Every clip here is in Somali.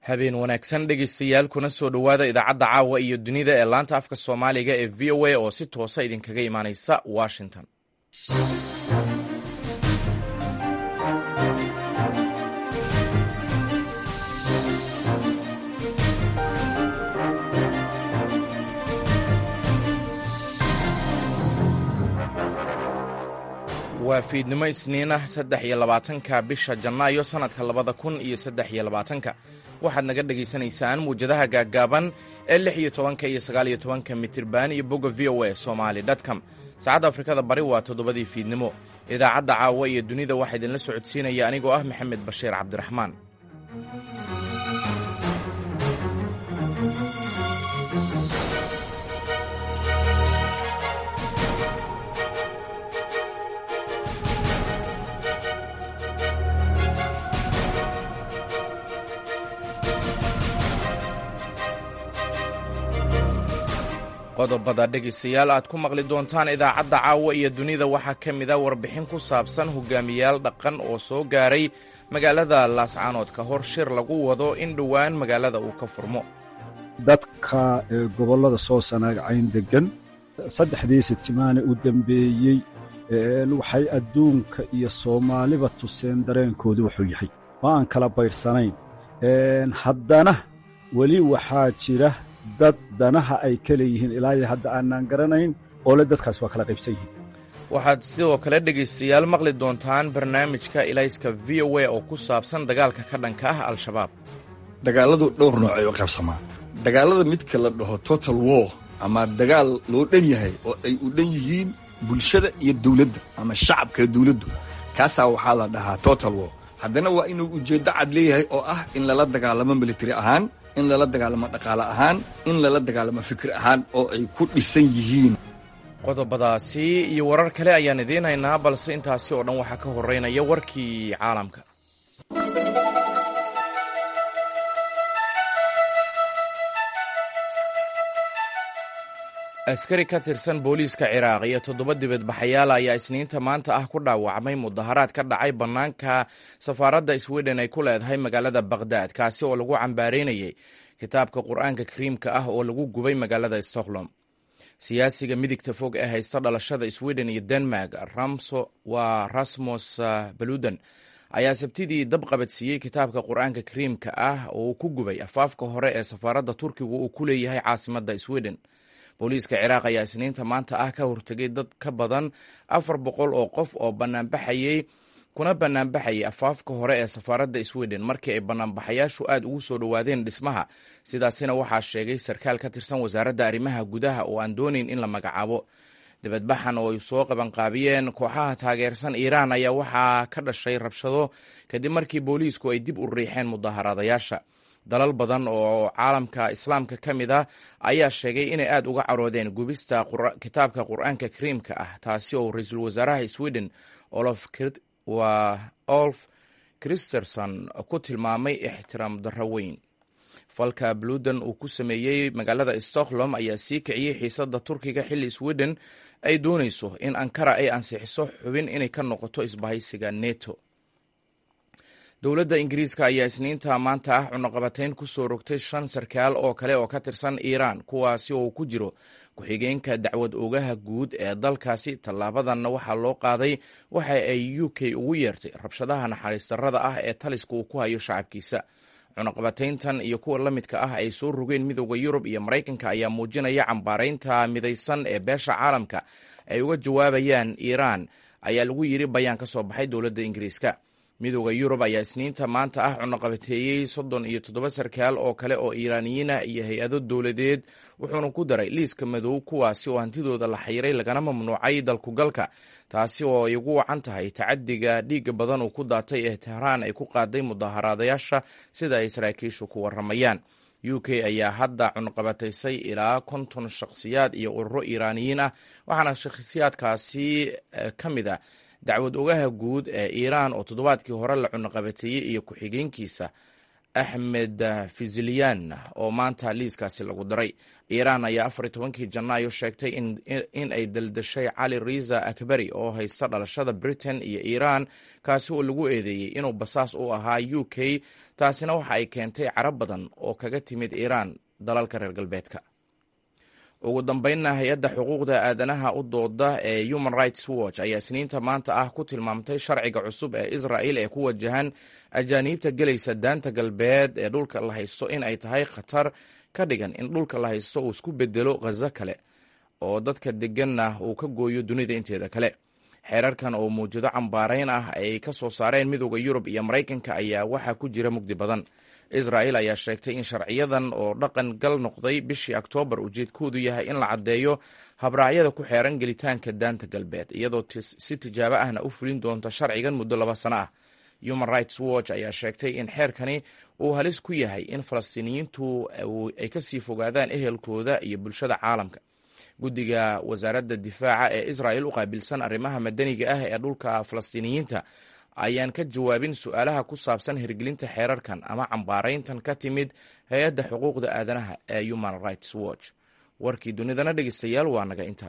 habeen wanaagsan dhegaystayaal kuna soo dhowaada idaacadda caawa iyo dunida ee laanta afka soomaaliga ee v o a oo si toosa idinkaga imaaneysa washington waa fiidnimo isniin ah saddex iyo labaatanka bisha janaayo sannadka labada kun iyo saddex iyo labaatanka waxaad naga dhegaysanaysaan muwjadaha gaaggaaban ee lix iyo tobanka iyo sagaal iyo tobanka mitirban iyo bogga v o a somali dtcom saacadda afrikada bari waa toddobadii fiidnimo idaacadda caawa iyo dunida waxaa idinla socodsiinaya anigoo ah maxamed bashiir cabdiraxmaan qodobada dhegaystayaal aad ku maqli doontaan idaacadda caawa iyo dunida waxaa ka mid a warbixin ku saabsan hogaamiyaal dhaqan oo soo gaaray magaalada laascaanood ka hor shir lagu wado in dhowaan magaalada uu ka furmo dadka gobollada soo sanaagcayn deggan saddexdii sitimaane u dembeeyey waxay adduunka iyo soomaaliba tuseen dareenkoodu wuxuu yahay oo aan kala baydhsanayn haddana weli waxaa jira dad danaha ay ka leeyihiin ilaa iyo hadda aanaan garanayn oo le dadkaas waa kala qaybsan yihiin waxaad sidoo kale dhegaystayaal maqli doontaan barnaamijka ilayska v o a oo ku saabsan dagaalka ka dhanka ah al-shabaab dagaalladu dhowr noocay u qaybsamaa dagaallada midka la dhaho total war ama dagaal loo dhan yahay oo ay u dhan yihiin bulshada iyo dawladda ama shacabka dawladdu kaasaa waxaa la dhahaa total war haddana waa inuu ujeeddo cad leeyahay oo ah in lala dagaalamo military ahaan in lala dagaalamo dhaqaale ahaan in lala dagaalamo fikir ahaan oo ay ku dhisan yihiin qodobadaasi iyo warar kale ayaan idiin haynaa balse intaasi oo dhan waxaa ka horeynaya warkii caalamka askari ka tirsan booliiska ciraaq iyo toddoba dibadbaxayaal ayaa isniinta maanta ah ku dhaawacmay mudaharaad ka dhacay bannaanka safaaradda sweden ay ku leedahay magaalada bakhdad kaasi oo lagu cambaareynayay kitaabka qur-aanka kariimka ah oo lagu gubay magaalada stockholm siyaasiga midigta fog ee haysta dhalashada sweden iyo denmark ramso waa rasmus baludan ayaa sabtidii dab qabadsiiyey kitaabka qur-aanka kariimka ah oo uu ku gubay afaafka hore ee safaaradda turkiga uu ku leeyahay caasimadda sweden booliiska ciraaq ayaa isniinta maanta ah ka hortegay dad ka badan afar boqol oo qof oo banaanbaxayey kuna banaanbaxayay afaafka hore ee safaaradda sweden markii ay banaanbaxayaashu aad ugu soo dhowaadeen dhismaha sidaasina waxaa sheegay sarkaal ka tirsan wasaaradda arrimaha gudaha oo aan doonayn in la magacaabo dibadbaxan oo ay soo qabanqaabiyeen kooxaha taageersan iiraan ayaa waxaa ka dhashay rabshado kadib markii booliisku ay dib u riixeen mudaaharaadayaasha dalal badan oo caalamka islaamka ka mid ah ayaa sheegay inay aad uga caroodeen gubista kitaabka qur-aanka kariimka ah taasi oo ra-iisul wasaaraha sweden olf christerson ku tilmaamay ixtiraam darro weyn falka bludan uu ku sameeyey magaalada stockholm ayaa sii kiciyey xiisadda turkiga xilli sweden ay doonayso in ankara ay ansixiso xubin inay ka noqoto isbahaysiga neto dowladda ingiriiska ayaa isniinta maanta ah cunaqabatayn ku soo rogtay shan sarkaal oo kale oo ka tirsan iiraan kuwaasi oo ku jiro ku-xigeenka dacwad ogaha guud ee dalkaasi tallaabadanna waxaa loo qaaday waxa ay u k ugu yeertay rabshadaha naxariis darrada ah ee taliska uu ku hayo shacabkiisa cunaqabatayntan iyo kuwa la midka ah ay soo rogeen midooda yurub iyo maraykanka ayaa muujinaya cambaaraynta midaysan ee beesha caalamka ay uga jawaabayaan iiraan ayaa lagu yiri bayaan ka soo baxay dowladda ingiriiska midooda yurub ayaa isniinta maanta ah cunaqabateeyey soddon iyo toddoba sarkaal oo kale oo iiraaniyiin ah iyo hay-ado dowladeed wuxuuna ku daray liiska madow kuwaasi oo hantidooda la xayiray lagana mamnuucay dalkugalka taasi oo ay ugu wacan tahay tacadiga dhiiga badan uu ku daatay ee tehraan ay ku qaaday mudaharaadayaasha sida ay saraakiishu ku waramayaan u k ayaa hadda cunqabataysay ilaa konton shakhsiyaad iyo ururo iiraaniyiin ah waxaana shakhsiyaadkaasi ka mid a dacwad ogaha guud ee iiraan oo toddobaadkii hore la cunaqabateeyey iyo ku-xigeenkiisa axmed fiziliyan oo maanta liiskaasi lagu daray iiraan ayaa afar iyo tobankii janaayo sheegtay in ay daldashay cali riza akbari oo haysta dhalashada britain iyo iiraan kaasi oo lagu eedeeyey inuu basaas u ahaa u k taasina waxa ay keentay carab badan oo kaga timid iiraan dalalka reer galbeedka ugu dambeynna hay-adda xuquuqda aadanaha u dooda ee human rights watch ayaa isniinta maanta ah ku tilmaamtay sharciga cusub ee israel ee ku wajahan ajaaniibta gelaysa daanta galbeed ee dhulka la haysto in ay tahay khatar ka dhigan in dhulka la haysto uu isku bedelo khazo kale oo dadka deganna uu ka gooyo dunida inteeda kale xeerarkan oo muwjado cambaarayn ah ay ka soo saareen midooda yurub iyo maraykanka ayaa waxaa ku jira mugdi badan israel ayaa sheegtay in sharciyadan oo dhaqan gal noqday bishii oktoobar ujeedkoodu yahay in la caddeeyo habraacyada ku xeeran gelitaanka daanta galbeed iyadoo si tijaabo ahna u fulin doonta sharcigan muddo laba sano ah human rights watch ayaa sheegtay in xeerkani uu halis ku yahay in falastiiniyiintu ay kasii fogaadaan ehelkooda iyo bulshada caalamka guddiga wasaaradda difaaca ee israel u qaabilsan arrimaha madaniga ah ee dhulka falastiiniyiinta ayaan ka jawaabin su-aalaha ku saabsan hirgelinta xeerarkan ama cambaarayntan ka timid hay-adda xuquuqda aadanaha ee human rights watch warkii dunidana dhegeystayaal waa naga intaa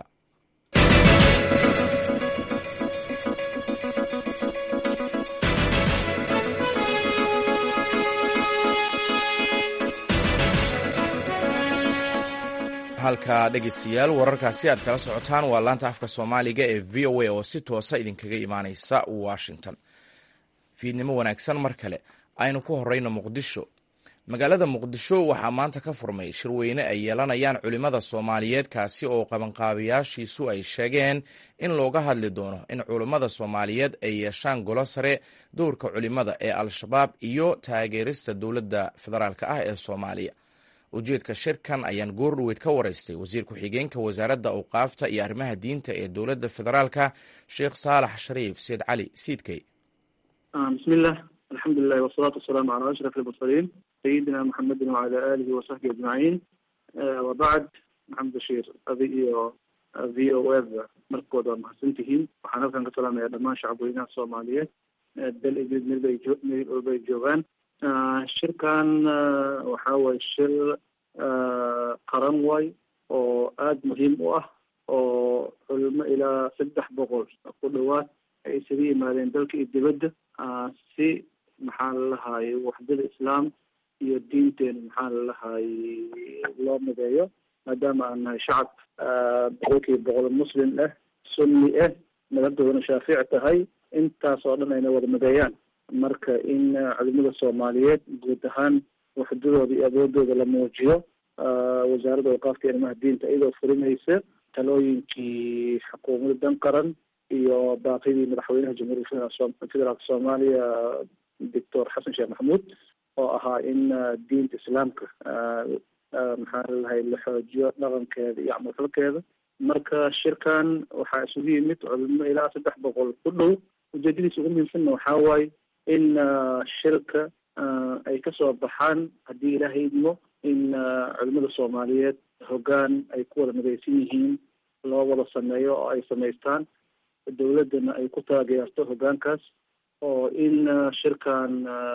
halka dhegeystayaal wararkaasi aad kala socotaan waa laanta afka soomaaliga ee v o a oo si toosa idinkaga imaaneysa washington fiidnimo wanaagsan mar kale aynu ku horeyno muqdisho magaalada muqdisho waxaa maanta ka furmay shirweyne ay yeelanayaan culimmada soomaaliyeed kaasi oo qabanqaabayaashiisu ay sheegeen in looga hadli doono in culimmada soomaaliyeed ay yeeshaan golo sare dowrka culimmada ee al-shabaab iyo taageerista dowladda federaalk ah ee soomaaliya ujeedka shirkan ayaan goordhoweyd ka waraystay wasiir ku-xigeenka wasaaradda awqaafta iyo arrimaha diinta ee dowladda federaalka sheekh saalax shariif seed cali siidkey bismilah alxamdulilahi wasalaatu wasalaamu calaa ashraf almursaliin sayidina maxamedin wacala aalihi wasaxbi ajmaciin wabacd maxamed bashiir adi iyo v o f markood waa mahadsan tihiin waxaan halkan ka salaamaya dhammaan shacabweynaha soomaaliyeed dal idid meel walbay joogaan shirkan waxa waye shir qaran way oo aada muhiim u ah oo culimo ilaa saddex boqol ku dhawaad ay isaga yimaadeen dalka iyo dibadda si maxaa lalahaye waxdada islaam iyo diinteena maxaa lalahaye loo mideeyo maadaama aan nahay shacab boqolkiiba boqol muslim ah sunni ah madhabdoodana shaafici tahay intaas oo dhan ayna wada mideeyaan marka in culimada soomaaliyeed guud ahaan waxdadooda iyo awoodooda la muujiyo wasaaradda awqaafta arrimaha diinta iyadoo furinaysa talooyinkii xukuumadda dan qaran iyo baaqidii madaxweynaha jamhuuriyadda federaalka soomaaliya doctor xasan sheekh maxamuud oo ahaa in diinta islaamka maxaa lalahay la xoojiyo dhaqankeeda iyo camalfalkeeda marka shirkan waxaa isugu yimid culimo ilaa saddex boqol ku dhow ujeedadiisa ugu muhiimsanna waxaa waaye in shirka ay kasoo baxaan haddii ilaahay idmo in culimada soomaaliyeed hoggaan ay ku wada midaysan yihiin loo wada sameeyo oo ay samaystaan dowladdana ay ku taageerto hoggaankaas oo in shirkan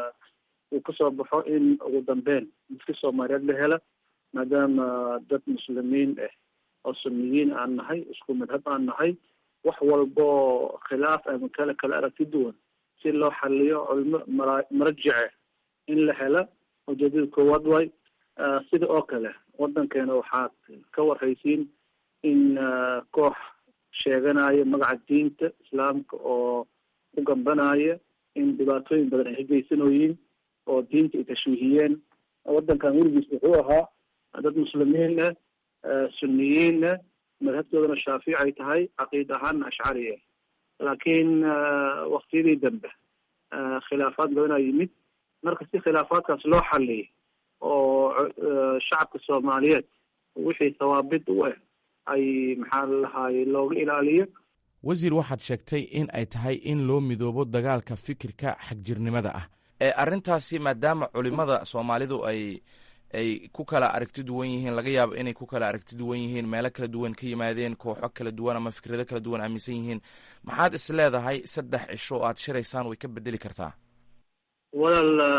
uu kasoo baxo in ugu dambeyn dadka soomaaliyeed la hela maadaama dad muslimiin ah oo sunniyiin aan nahay isku madhab aan nahay wax walbo khilaaf ama kale kala aragti duwan si loo xaliyo culimo mara marajice in la hela ujeedada koowaad way sida oo kale waddankeena waxaad ka warhaysiin in koox sheeganaya magaca diinta islaamka oo ku gambanaya in dhibaatooyin badan ay hegeysanooyiin oo diinta ay tashwiihiyeen waddankan weligiis wuxuu ahaa dad muslimiin ah sunniyiin ah madhabtoodana shaafici ay tahay caqiid ahaanna ashcari ah laakiin waktiyadii dambe khilaafaad badanaa yimid marka si khilaafaadkaas loo xaliyay oo shacabka soomaaliyeed wixii sawaabid u ah ay maxaa lalahaye looga ilaaliyo wasiir waxaad sheegtay in ay tahay in loo midoobo dagaalka fikirka xagjirnimada ah ee arrintaasi maadaama culimada soomaalidu ay ay ku kala aragti duwan yihiin laga yaabo inay ku kala aragti duwan yihiin meelo kala duwan ka yimaadeen kooxo kala duwan ama fikrado kala duwan aaminsan yihiin maxaad is leedahay saddex cisho oo aad shiraysaan way ka bedeli kartaa walaal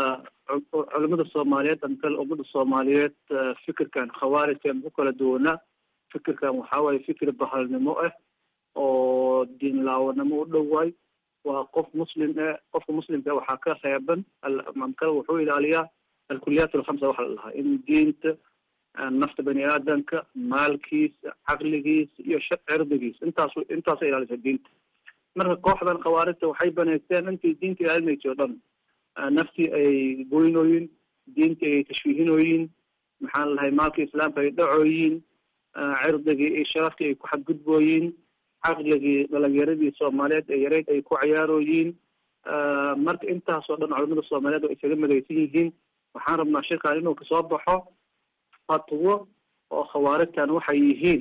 culimada soomaaliyeed amakale ummada soomaaliyeed fikirkan khawaarijkan ku kala duwanaa fikirkan waxaa waaye fikir bahalnimo ah oo diin laawanimo u dhowaay waa qof muslim eh qofka muslimka waxaa ka reeban amakale wuxuu ilaaliyaa alkuliyaat alkhamsa waxa la dhahaa in diinta nafta bani aadamka maalkiisa caqligiisa iyo cirdigiisa intaas intaasa ilaalisa diinta marka kooxdan khawaarijta waxay banaysteen intii diinta ilaalinaysa o dhan naftii ay goynooyin diintii ay tashwiihinooyin maxaa la dhahay maalka islaamka ay dhacooyin cirdigii iyo sharaftii ay ku xadgudbooyin caqligii dhalinyaradii soomaaliyeed ee yareyd ay ku ciyaarooyiin marka intaasoo dhan culamada soomaaliyeed oo isaga madaysan yihiin waxaan rabnaa shirkan inuu kasoo baxo fatwo oo khawaarijtan waxay yihiin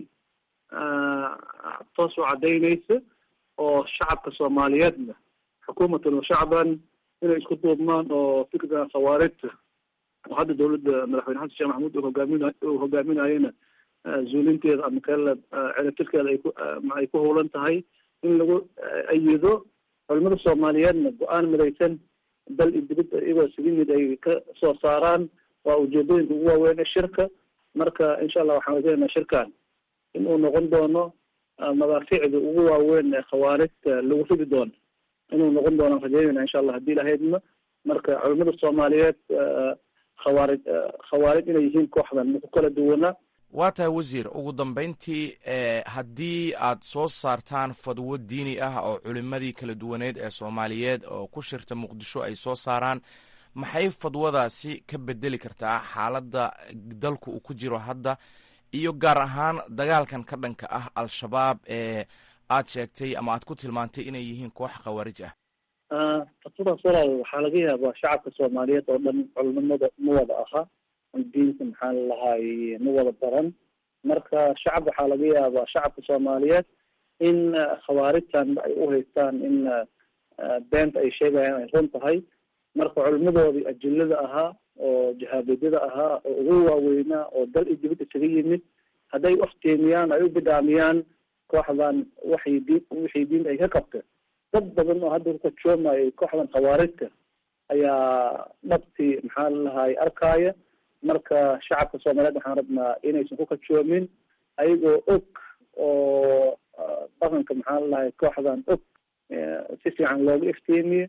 toos u cadaynaysa oo shacabka soomaaliyeedna xukuumatan wa shacban inay isku duubmaan oo fikirkan khawaarijta oo hadda dawladda madaxweyne xasan sheekh maxamuud uu hogaamin uu hogaaminayana zuulinteeda ama kale celatirkeeda ay ku ay ku howlan tahay in lagu ayido culimada soomaaliyeedna go-aan midaysan dal iyo dibad iyagoo isaga mid ay ka soo saaraan waa ujeedooyinka ugu waaweyn ee shirka marka insha allah waxaan rajaynaynaa shirkan in uu noqon doono madaaficda ugu waaweyn ee khawaarijta lagu ridi doono inuu noqon doono rajaynayna insha allah haddii lahaydna marka culimada soomaaliyeed khawaarij khawaarij inay yihiin kooxdan maku kala duwanaa waa tahay wasiir ugu dambeyntii haddii aad soo saartaan fadwo diini ah oo culimadii kala duwaneed ee soomaaliyeed oo ku shirta muqdisho ay soo saaraan maxay fadwadaasi ka bedeli kartaa xaaladda dalku uu ku jiro hadda iyo gaar ahaan dagaalkan ka dhanka ah al-shabaab ee aad sheegtay ama aad ku tilmaantay inay yihiin koox khawaarij ah fatwadaas walaal waxaa laga yaabaa shacabka soomaaliyeed oo dhan culimada ma wada aha diinta maxaa lalahaay ma wada baran marka shacab waxaa laga yaabaa shacabka soomaaliyeed in khawaarijtan ay u haystaan in beenta ay sheegayaan ay run tahay marka culimadoodii ajilada ahaa oo jahaabidada ahaa oo ugu waaweynaa oo dal iyo dibad isaga yimid hadday uftiimiyaan ay u bidhaamiyaan kooxdan waxay diin wixii diinta ay ka qabteen dad badan oo hadda kukajoomayo kooxdan khawaarijta ayaa dhabtii maxaa lalahaay arkaaya marka shacabka soomaaliyeed waxaan rabnaa inaysan ku kajoomin ayagoo og oo dhaqanka maxaa lalahay kooxdan og si fiican looga iftiimiye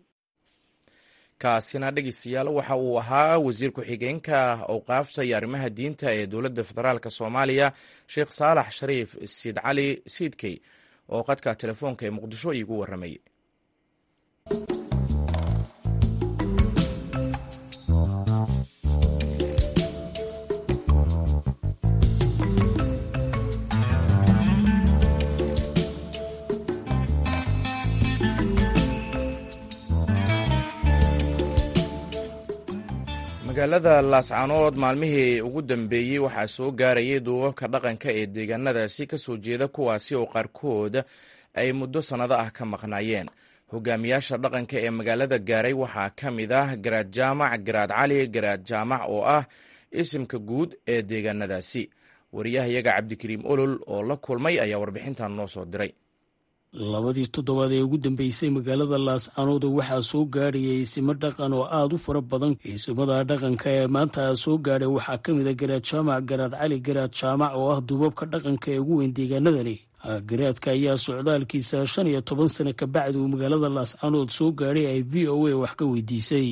kaasina dhegeystayaal waxa uu ahaa wasiir ku-xigeenka awqaafta iyo arrimaha diinta ee dowladda federaalk soomaaliya sheekh saalax shariif siid cali siidkey oo qadka telefoonka ee muqdisho iigu warramay magaalada laascaanood maalmihii ugu dambeeyey waxaa soo gaarayay duubabka dhaqanka ee deegaanadaasi ka soo jeeda kuwaasi oo qaarkood ay muddo sannado ah ka maqnaayeen hogaamiyaasha dhaqanka ee magaalada gaaray waxaa ka mid ah garaad jaamac garaad cali garaad jaamac oo ah isimka guud ee deegaanadaasi wariyahayaga cabdikariim olol oo la kulmay ayaa warbixintan noo soo diray labadii toddobaad ee ugu dambeysay magaalada laascaanood waxaa soo gaadhayay isimo dhaqan oo aada u fara badan isimada dhaqanka ee maanta soo gaadhay waxaa ka mid a garaad jaamac garaad cali garaad jaamac oo ah duubabka dhaqanka ee ugu weyn deegaanadani garaadka ayaa socdaalkiisa shan iyo toban sano kabacdi uu magaalada laascaanood soo gaadhay ay v o a wax ka weydiisay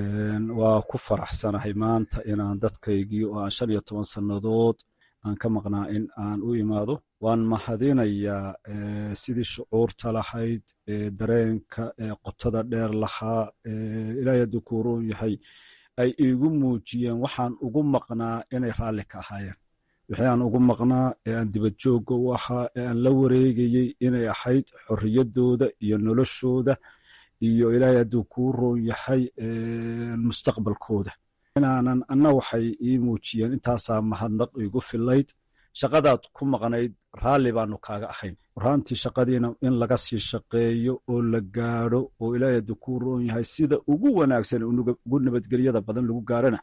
waa ku faraxsanahay maanta inaan dadkaygii oo aan shan iyo toban sannadood aan ka maqnaa in aan u imaado waan mahadinayaa sidii shucuurta lahayd dareenka qotada dheer lahaa ilaahay hadduu kuu roon yahay ay iigu muujiyeen waxaan ugu maqnaa inay raalli ka ahaayeen wixii aan ugu maqnaa ee aan dibad joogga u ahaa ee aan la wareegayey inay ahayd xorriyaddooda iyo noloshooda iyo ilaahay hadduu kuu roon yahay mustaqbalkooda inaanan anna waxay ii muujiyeen intaasaa mahadnaq iigu filayd shaqadaad ku maqnayd raalli baanu kaaga ahayn warhaantii shaqadiina in laga sii shaqeeyo oo la gaadho oo ilaahay hadduu kuu roon yahay sida ugu wanaagsan ugu nabadgelyada badan lagu gaarana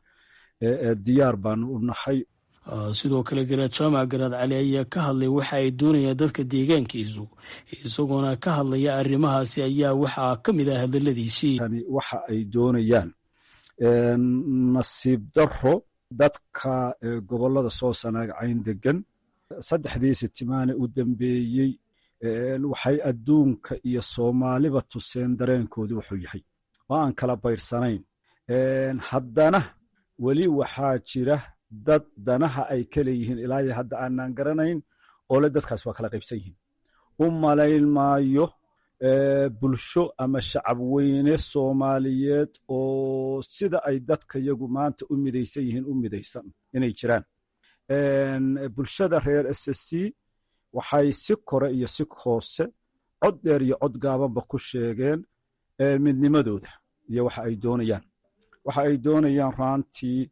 diyaar baanu u nahay sidoo kale garaad jaamac garaad cali ayaa ka hadlay waxa ay doonayaan dadka deegaankiisu isagoona ka hadlaya arrimahaasi ayaa waxaa ka mid ah hadaladiisii waxa ay doonayaan nasiib daro dadka gobollada soo sanaagcayn degan saddexdii sitimaane u dambeeyey waxay adduunka iyo soomaaliba tuseen dareenkoodu wuxuu yahay oo aan kala bayrsanayn haddana weli waxaa jira dad danaha ay ka leeyihiin ilaa iyo hadda aanaan garanayn oo le dadkaas waa kala qaybsan yihiin u malayn maayo bulsho ama shacab weyne soomaaliyeed oo sida ay dadka yagu maanta u midaysan yihiin u midaysan inay jiraan bulshada reer s c waxay si kore iyo si hoose cod dheer iyo cod gaabanba ku sheegeen midnimadooda iyo waxa ay doonayaan waxa ay doonayaan raantii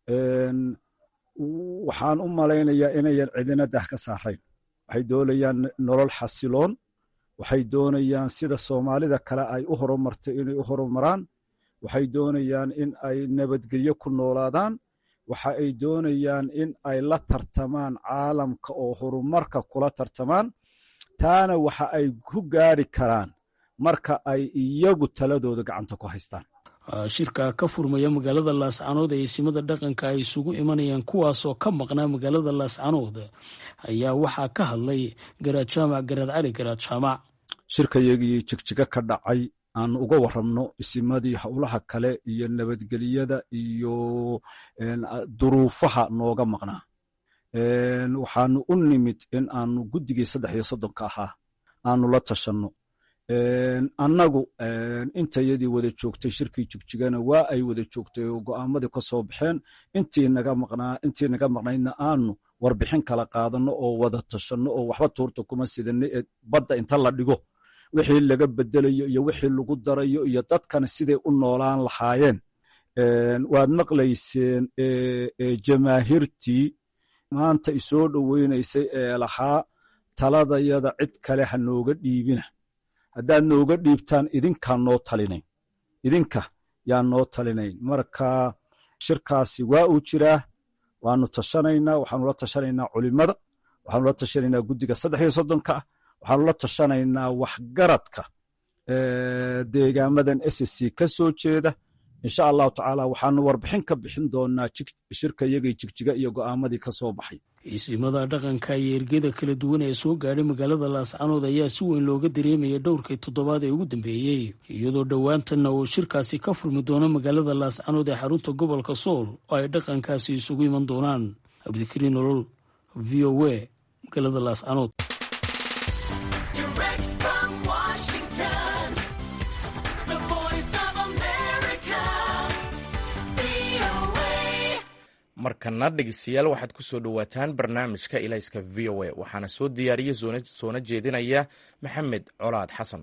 waxaan u malaynayaa inayan cidina dah ka saarayn waxay doonayaan nolol xasiloon waxay doonayaan sida soomaalida kale ay u horumartay inay u horumaraan waxay doonayaan in ay nabadgelyo ku noolaadaan waxa ay doonayaan in ay la tartamaan caalamka oo horumarka kula tartamaan taana waxa ay ku gaari karaan marka ay iyagu taladooda gacanta ku haystaan shirka ka furmaya magaalada laascanood ee isimada dhaqanka ay isugu imanayaan kuwaasoo ka maqnaa magaalada laascanood ayaa waxaa ka hadlay garaad jaamac garaad cali garaad jaamac shirkayagii jigjiga ka dhacay aan uga warramno isimadii howlaha kale iyo nabadgelyada iyo duruufaha nooga maqnaa waxaanu u nimid in aanu guddigii saddex iyo soddonka ahaa aanu la tashanno annagu intayadii wada joogtay shirkii jigjigana waa ay wada joogtay oo go'aamadii ka soo baxeen intii naga maqnaydna aanu warbixin kala qaadanno oo wada tashanno oo waxba tuurta kuma sidanno ee badda inta la dhigo wixii laga bedelayo iyo wixii lagu darayo iyo dadkana siday u noolaan lahaayeen waad maqlayseen jamaahiirtii maanta isoo dhoweynaysay ee lahaa taladayada cid kale ha nooga dhiibina haddaad nooga dhiibtaan idinkaa noo talinayn idinka yaa noo talinayn marka shirkaasi waa uu jiraa waanu tashanaynaa waxaanu la tashanaynaa culimada waxaanu la tashanaynaa guddiga saddex iyo soddonka ah waxaanu la tashanaynaa waxgaradka deegaamadan s c ka soo jeeda insha allahu tacaala waxaanu warbixin ka bixin doonaa shirka iyagii jigjiga iyo go'aamadii ka soo baxay isimada dhaqanka iyo ergeda kala duwan ee soo gaadhay magaalada laascanood ayaa si weyn looga dareemaya dhowrkii toddobaad ee ugu dambeeyey iyadoo dhowaantanna uu shirkaasi ka furmi doono magaalada laascanood ee xarunta gobolka sool oo ay dhaqankaasi isugu iman doonaan cabdikariin nolol v o a magaalada laascanood markana dhegeystayaal waxaad ku soo dhowaataan barnaamijka ilayska v o a waxaana soo diyaariya soona jeedinaya maxamed colaad xasan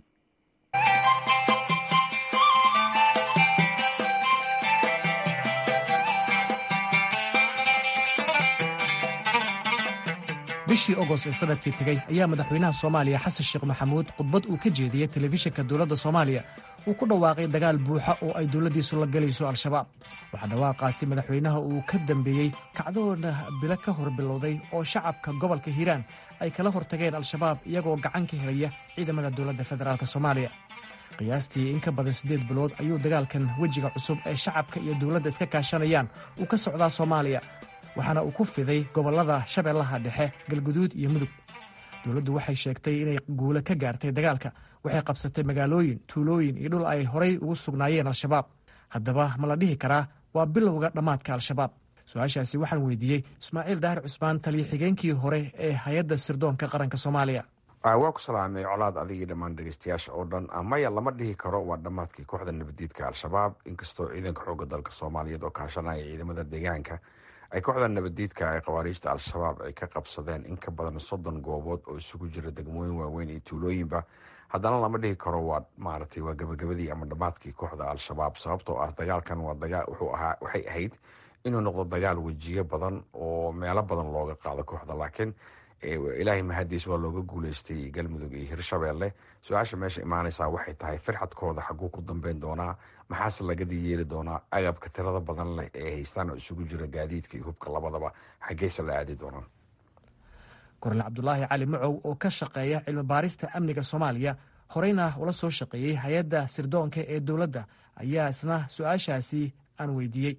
bishii ogost ee sanadkii tegey ayaa madaxweynaha soomaaliya xasan sheekh maxamuud khudbad uu ka jeediyey telefishinka dowladda soomaaliya uu ku dhawaaqay dagaal buuxa oo ay dowladdiisu la gelayso al-shabaab waxaa dhawaaqaasi madaxweynaha uu ka dambeeyey kacdoona bilo ka hor bilowday oo shacabka gobolka hiiraan ay kala hortageen al-shabaab iyagoo gacan ka helaya ciidamada dowladda federaalk soomaaliya qiyaastii in ka badan siddeed bilood ayuu dagaalkan wejiga cusub ee shacabka iyo dowladda iska kaashanayaan uu ka socdaa soomaaliya waxaana uu ku fiday gobollada shabeellaha dhexe galguduud iyo mudug dowladdu waxay sheegtay inay guulo ka gaartay dagaalka waxay qabsatay magaalooyin tuulooyin iyo dhul ay horay ugu sugnaayeen al-shabaab haddaba ma la dhihi karaa waa bilowga dhammaadka al-shabaab su-aashaasi waxaan weydiiyey ismaaciil daahir cusmaan taliyo xigeenkii hore ee hay-adda sirdoonka qaranka soomaaliya waa ku salaamay colaad adigii dhammaan dhegeystayaasha oo dhan maya lama dhihi karo waa dhammaadkii kooxda nabadiidka al-shabaab inkastoo ciidanka xoogga dalka soomaaliyeed oo kaashanaya ciidamada deegaanka ay kooxda nabadiidka ee khawaariijta al-shabaab ay ka qabsadeen in ka badan soddon goobood oo isugu jira degmooyin waaweyn iyo tuulooyinba haddana lama dhihi karo waa maaragtay waa gabagabadii ama dhammaadkii kooxda al-shabaab sababtoo ah dagaalkan waa dagaal wuxuu ahaa waxay ahayd inuu noqdo dagaal wejiyo badan oo meelo badan looga qaado kooxda laakiin ilaahay mahadiis waa looga guuleystay galmudug iyo hirshabeelle su-aasha meesha imaanaysaa waxay tahay firxadkooda xaguu ku dambeyn doonaa maxaase lagadii yeeli doonaa agabka tirada badan leh ee haystaan oo isugu jira gaadiidka iyo hubka labadaba xaggeyse la aadi doonaan kornel cabdulaahi cali macow oo ka shaqeeya cilmi baarista amniga soomaaliya horeyna ula soo shaqeeyey hay-adda sirdoonka ee dowladda ayaa isna su-aashaasi aan weydiiyey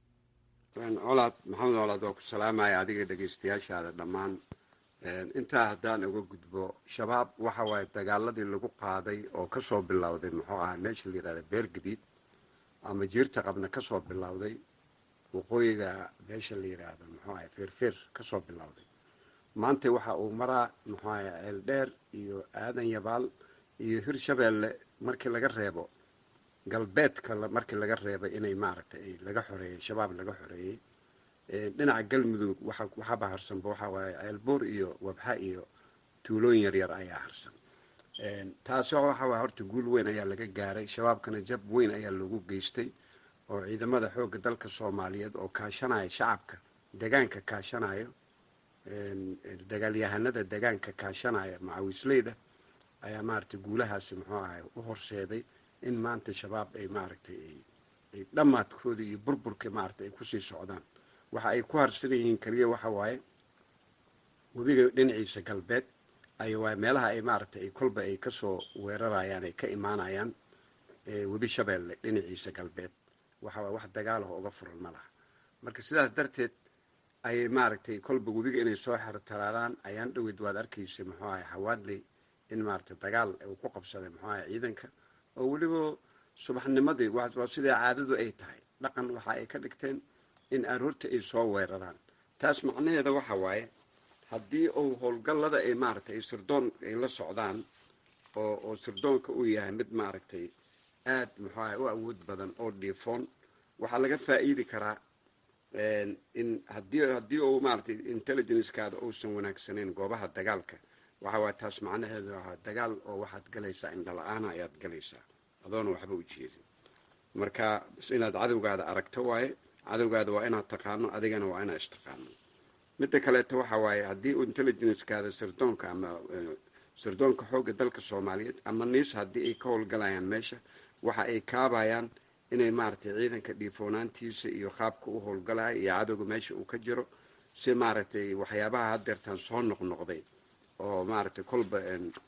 colaad maxamed colaad waa ku salaamaya adiga dhegaystayaashaada dhammaan intaa haddaan uga gudbo shabaab waxa waaye dagaaladii lagu qaaday oo kasoo bilowday muxuu ahaa meesha la yihahda beergadiid ama jiirta qabna kasoo bilowday waqooyiga meesha la yidhaahdo muxuu ahay feerfeer kasoo bilowday maanta waxa uu maraa muxuu ahay ceeldheer iyo aadan yabaal iyo hirshabeelle markii laga reebo galbeedka markii laga reebay inay maaragtay laga xoreeyey shabaab laga xoreeyey dhinaca galmudug waxaba harsanba waxaa waaye ceelbuur iyo wabxa iyo tuulooyin yaryar ayaa harsan taasi waxa waay horta guul weyn ayaa laga gaaray shabaabkana jab weyn ayaa loogu geystay oo ciidamada xoogga dalka soomaaliyeed oo kaashanaya shacabka degaanka kaashanayo dagaalyahanada degaanka kaashanaya macawisleyda ayaa maaragtay guulahaasi muxuu ahay u horseeday in maanta shabaab ay maaragtay ay dhammaadkooda iyo burburka maaragtay ay kusii socdaan waxa ay ku harsan yihiin keliya waxa waaye webiga dhinaciisa galbeed ay waay meelaha ay maaragtay ay kolba ay kasoo weerarayaan ay ka imaanayaan webi shabeelle dhinaciisa galbeed waxa waay wax dagaalaho uga furan ma laha marka sidaas darteed ayay maaragtay kolba webiga inay soo xertaraaraan ayaan dhaweyd waad arkaysa muxuu ahay hawaadley in maaragtay dagaal uu ku qabsaday muxuu ahay ciidanka oo weliba subaxnimadii waa siday caadadu ay tahay dhaqan waxa ay ka dhigteen in aroorta ay soo weeraraan taas macnaheeda waxa waaye haddii uu howlgallada ay maaragtay ay sirdoon ay la socdaan oo oo sirdoonka uu yahay mid maaragtay aada muxuu ahay u awood badan oo dhiifoon waxaa laga faa'iidi karaa in haddii haddii uu maaragtay intelligencekaada uusan wanaagsanayn goobaha dagaalka waxa waay taas macnaheedu waa dagaal oo waxaad galaysaa indhala-aana ayaad galaysaa adoona waxba u jeedin marka inaad cadowgaada aragto waaye cadowgaada waa inaad taqaano adigana waa inaad istaqaano midda kaleeto waxa waaye haddii uu intelligencekaada sirdoonka ama sirdoonka xoogga dalka soomaaliyeed ama niis haddii ay ka howlgalayaan meesha waxa ay kaabayaan inay maaragtay ciidanka dhiifoonaantiisa iyo qaabka u howlgalaya iyo cadowga meesha uu ka jiro si maaragtay waxyaabaha haddeertaan soo noqnoqday oo maaragtay kolba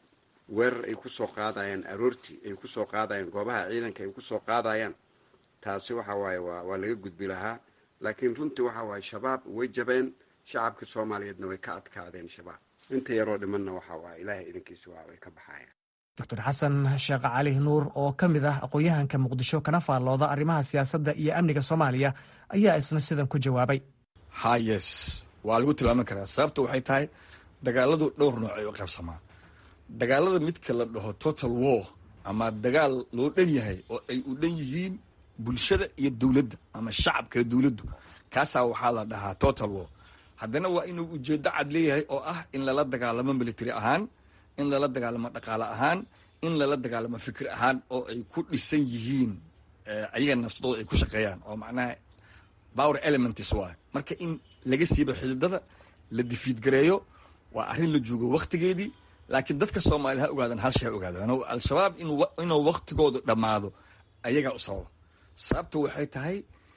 weerar ay kusoo qaadayaan aroortii ay kusoo qaadayaan goobaha ciidanka ay kusoo qaadayaan taasi waxa waaye waa waa laga gudbi lahaa laakiin runtii waxa waaye shabaab way jabeen shacabka soomaaliyeedna way ka adkaadeen shabaab inta yaroo dhimanna waxa waaye ilaahay idankiisa waa way ka baxayaan doctor xasan sheekh cali nuur oo ka mid ah aqoon-yahanka muqdisho kana faallooda arrimaha siyaasadda iyo amniga soomaaliya ayaa isna sidan ku jawaabay hayes waa lagu tilmaami karaa sababta waxay tahay dagaaladu dhowr nooc ay u qaybsamaan dagaalada midka la dhaho total war ama dagaal loo dhan yahay oo ay u dhan yihiin bulshada iyo dowladda ama shacabka iyo dowladdu kaasaa waxaa la dhahaa total war haddana waa inuu ujeeddo cad leeyahay oo ah in lala dagaalamo military ahaan in lala dagaalamo dhaqaale ahaan in lala dagaalamo fikir ahaan oo ay ku dhisan yihiin ayaga nafsadooda ay ku shaqeeyaan oo macnaha power elements waay marka in laga siiba xididada la difiidgareeyo waa arrin la joogo waktigeedii laakiin dadka soomaaliya ha ogaadaan hal shay ha ogaadaan al-shabaab inuu waktigoodu dhammaado ayagaa u sababa sababta waxay tahay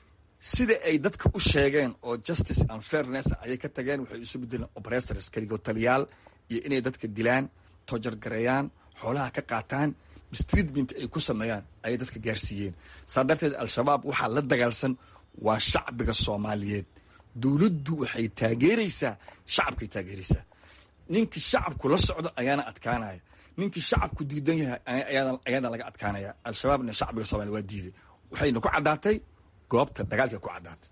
sida ay dadka u sheegeen oo justice and fairness ayay ka tageen waxay isu bedeleen operators keligo taliyaal iyo inay dadka dilaan tojargareeyaan xoolaha ka qaataan mistreatment ay ku sameeyaan ayay dadka gaarsiiyeen saa darteed al-shabaab waxaa la dagaalsan waa shacbiga soomaaliyeed dowladdu waxay taageeraysaa shacabkay taageeraysaa ninkii shacabku la socdo ayaana adkaanaya ninkii shacabku diidan yahay ayaana laga adkaanaya al-shabaabna shacbiga soomaliya waa diiday waxayna ku caddaatay goobta dagaalka ku caddaatay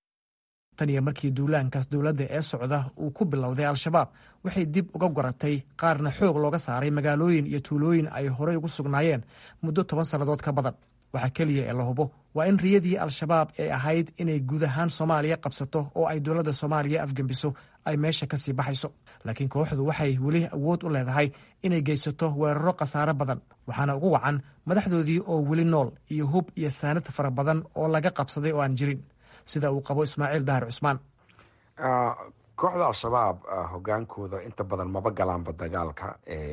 tan iyo markii duulaankaas dowladda ee socda uu ku bilowday al-shabaab waxay dib uga goratay qaarna xoog looga saaray magaalooyin iyo tuulooyin ay horey ugu sugnaayeen muddo toban sannadood ka badan waxaa keliya ee la hubo waa in riyadii al-shabaab ee ahayd inay guud ahaan soomaaliya qabsato oo ay dowladda soomaaliya afgembiso ay meesha ka sii baxayso laakiin kooxdu waxay weli awood u leedahay inay geysato weeraro khasaare badan waxaana ugu wacan madaxdoodii oo weli nool iyo hub iyo saanad fara badan oo laga qabsaday oo aan jirin sida uu qabo ismaaciil dahar cusmaan kooxda al-shabaab hogaankooda inta badan maba galaanba dagaalka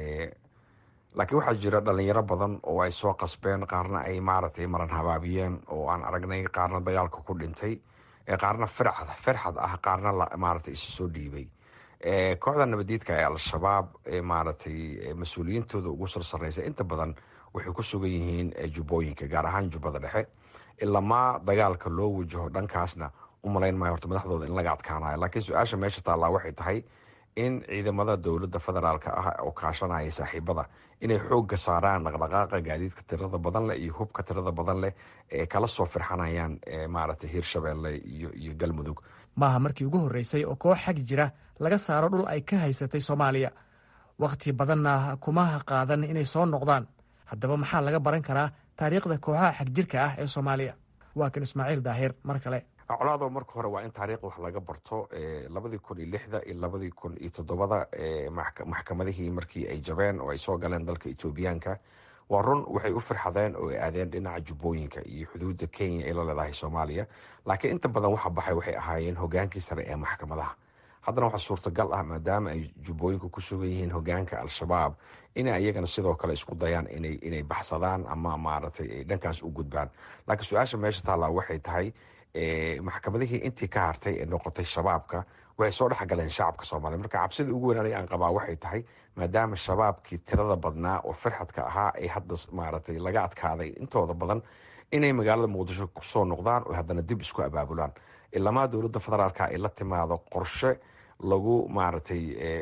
laakiin waxaa jira dhalinyaro badan oo ay soo qasbeen qaarna ay maaragtay maran habaabiyeen oo aan aragnay qaarna dagaalka ku dhintay qaarna firxad firxad ah qaarna maaragtay isu soo dhiibay kooxda nabadiidka ee al-shabaab maaragtay mas-uuliyiintooda ugu sarsareysa inta badan waxay ku sugan yihiin jubbooyinka gaar ahaan jubbada dhexe ilamaa dagaalka loo wajaho dhankaasna u malayn maayo horta madaxdooda in laga adkaanayo laakiin su-aasha meesha taallaa waxay tahay in ciidamada dowladda federaalka ah oo kaashanaya saaxiibada inay xoogga saaraan dhaqdhaqaaqa gaadiidka tirada badan leh iyo hubka tirada badan leh ee kala soo firxanayaan maaragtay hiirshabeelle iyo iyo galmudug maaha markii ugu horreysay oo koox xag jira laga saaro dhul ay ka haysatay soomaaliya wakhti badanna kuma qaadan inay soo noqdaan haddaba maxaa laga baran karaa taariikhda kooxaha xagjirka ah ee soomaaliya waa kan ismaaciil daahir mar kale colaado marka hore waa in taariikh wax laga barto labadii kun iyo lixda iyo labadii kun iyo toddobada maxkamadihii markii ay jabeen oo ay soo galeen dalka etoobiyaanka waa run waxay u firxadeen oo ay aadeen dhinaca jubbooyinka iyo xuduudda kenya ay la leedahay soomaaliya laakiin inta badan waxa baxay waxay ahaayeen hogaankii sare ee maxkamadaha haddana waxaa suurtagal ah maadaama ay jubbooyinku ku sugan yihiin hogaanka al-shabaab inay iyagana sidoo kale isku dayaan inay baxsadaan ama maaragtay ay dhankaas u gudbaan laakiin su-aasha meesha taallaa waxay tahay maxkamadihii intii ka hartay ee noqotay shabaabka waxay soo dhexgaleen shacabka soomaaliya marka cabsida ugu weyn aniga aan qabaa waxay tahay maadaama shabaabkii tirada badnaa oo firxadka ahaa ay hadda maaragtay laga adkaaday intooda badan inay magaalada muqdisho kusoo noqdaan oo haddana dib isku abaabulaan ilamaa dowladda federaalka ay la timaado qorshe lagu maaragtay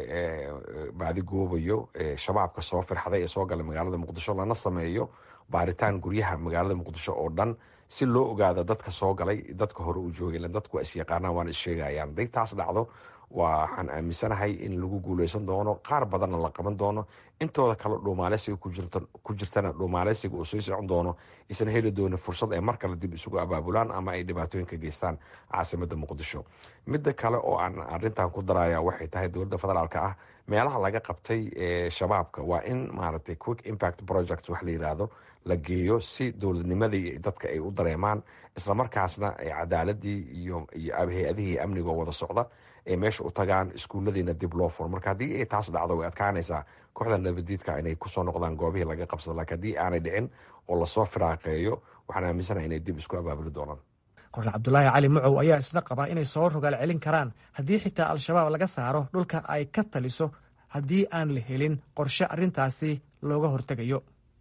baadigoobayo shabaabka soo firxaday ee soo galay magaalada muqdisho lana sameeyo baaritaan guryaha magaalada muqdisho oo dhan si loo ogaado dadka soo galay dadka hore u joogay dadku waa isyaqaanaan waana issheegayaan haday taas dhacdo waxaan aaminsanahay in lagu guuleysan doono qaar badanna la qaban doono intooda kale dhuumaaleysiga ku jirtana dhuumaaleysiga uu sii socon doono isan heli doonin fursad ay mar kale dib isugu abaabulaan ama ay dhibaatooyin ka geystaan caasimada muqdisho midda kale oo aan arintan ku daraya waxay tahay dowladda federaalka ah meelaha laga qabtay shabaabka waa in maaragtay quick impact project wax la yiraahdo la geeyo si dowladnimadii dadka ay u dareemaan islamarkaasna cadaaladii iyo iyo hay-adihii amniga oo wada socda ay meesha u tagaan iskuulladiina dib loo furo marka haddii ay taas dhacdo way adkaanaysaa kooxda nabadiidka inay kusoo noqdaan goobihii laga qabsada laakiin haddii aanay dhicin oo lasoo firaaqeeyo waxaan aaminsanaha inay dib isku abaabuli doonaan kornel cabdulaahi cali mucow ayaa isna qaba inay soo rogaal celin karaan haddii xitaa al-shabaab laga saaro dhulka ay ka taliso haddii aan la helin qorshe arrintaasi looga hortegayo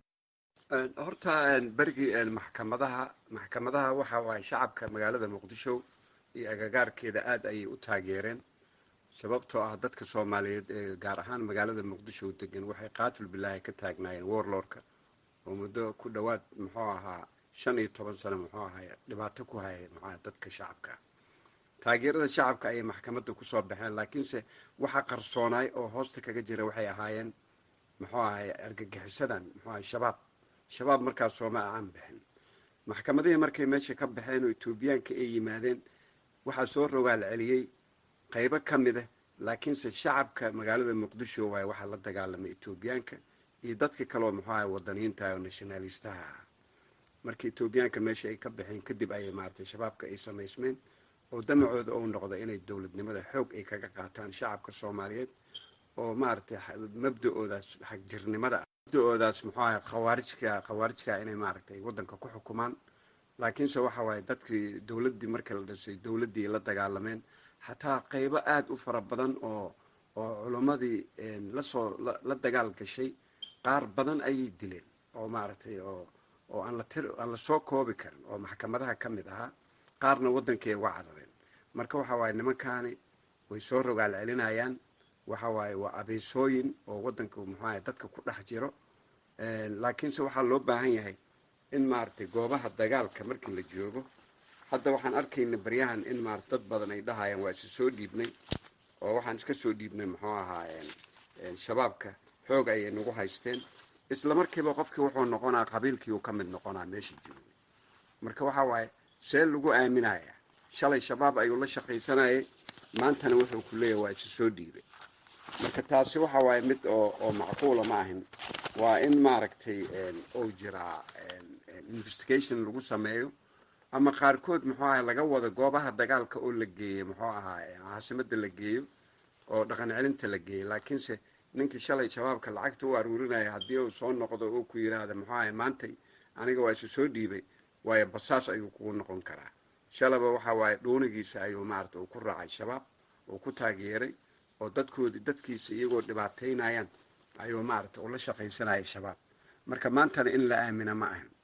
horta berigii maxkamadaha maxkamadaha waxa waaye shacabka magaalada muqdisho iyo agagaarkeeda aada ayay u taageereen sababtoo ah dadka soomaaliyeed ee gaar ahaan magaalada muqdisho degan waxay qaatul bilaahi ka taagnaayeen warlordka oo muddo ku dhowaad muxuu ahaa shan iyo toban sano muxuu ahay dhibaato ku hayay muxuaha dadka shacabka taageerada shacabka ayay maxkamadda kusoo baxeen laakiinse waxa qarsoonaay oo hoosta kaga jira waxay ahaayeen muxuu ahay argagixisadan muxuu ahay shabaab shabaab markaas sooma aan bixin maxkamadihii markay meesha ka baxeen oo etoobiyaanka ay yimaadeen waxaa soo rogaal celiyey qaybo ka mid ah laakiinse shacabka magaalada muqdisho waaye waxaa la dagaalamay etoobiyaanka iyo dadka kaleoo muxuu ahay wadaniyiinta oo nationalistaha ah marka etoobiyaanka meesha ay ka baxeen kadib ayay maaragtay shabaabka ay samaysmeen oo damacooda ou noqda inay dowladnimada xoog ay kaga qaataan shacabka soomaaliyeed oo maaragtay mabda-oodaas xagjirnimada mabda-oodaas muxuu ahay khawaarijka khawaarijka inay maaragtay waddanka ku xukumaan laakiinse waxa waaye dadkii dowladdii markii la dhisay dowladdii la dagaalameen xataa qaybo aada u fara badan oo oo culimmadii lasoo la dagaal gashay qaar badan ayay dileen oo maaragtay oo oo aan la tir aan la soo koobi karin oo maxkamadaha ka mid ahaa qaarna waddankay uga carareen marka waxa waaye nimankaani way soo rogaal celinayaan waxa waaye waa abeesooyin oo waddanka muxuaha dadka ku dhex jiro laakiinse waxaa loo baahan yahay in maaragtay goobaha dagaalka markii la joogo hadda waxaan arkayna baryahan in maarata dad badan ay dhahayaan waa isa soo dhiibnay oo waxaan iska soo dhiibnay muxuu ahaa shabaabka xoog ayay nagu haysteen isla markiiba qofkii wuxuu noqonaa qabiilkii uu ka mid noqonaa meesha joogay marka waxa waaye see lagu aaminaya shalay shabaab ayuu la shaqaysanayay maantana wuxuu ku leeyahay waa isa soo dhiibay marka taasi waxa waaye mid oo oo macquula ma ahin waa in maaragtay ou jiraa investigation lagu sameeyo ama qaarkood muxuu ahay laga wado goobaha dagaalka oo la geeyey muxuu ahaa caasimada la geeyo oo dhaqan celinta la geeyo laakiinse ninkii shalay shabaabka lacagta u aruurinaya haddii uu soo noqdo oo ku yidhaahda muxuu ahay maantay aniga waa isu soo dhiibay waayo basaas ayuu kugu noqon karaa shalaba waxa waaye dhuunigiisa ayuu maarata uu ku raacay shabaab uu ku taageeray oo dadkoodi dadkiisa iyagoo dhibaataynayaan ayuu maarata ula shaqaysanayay shabaab marka maantana in la aamina ma ahan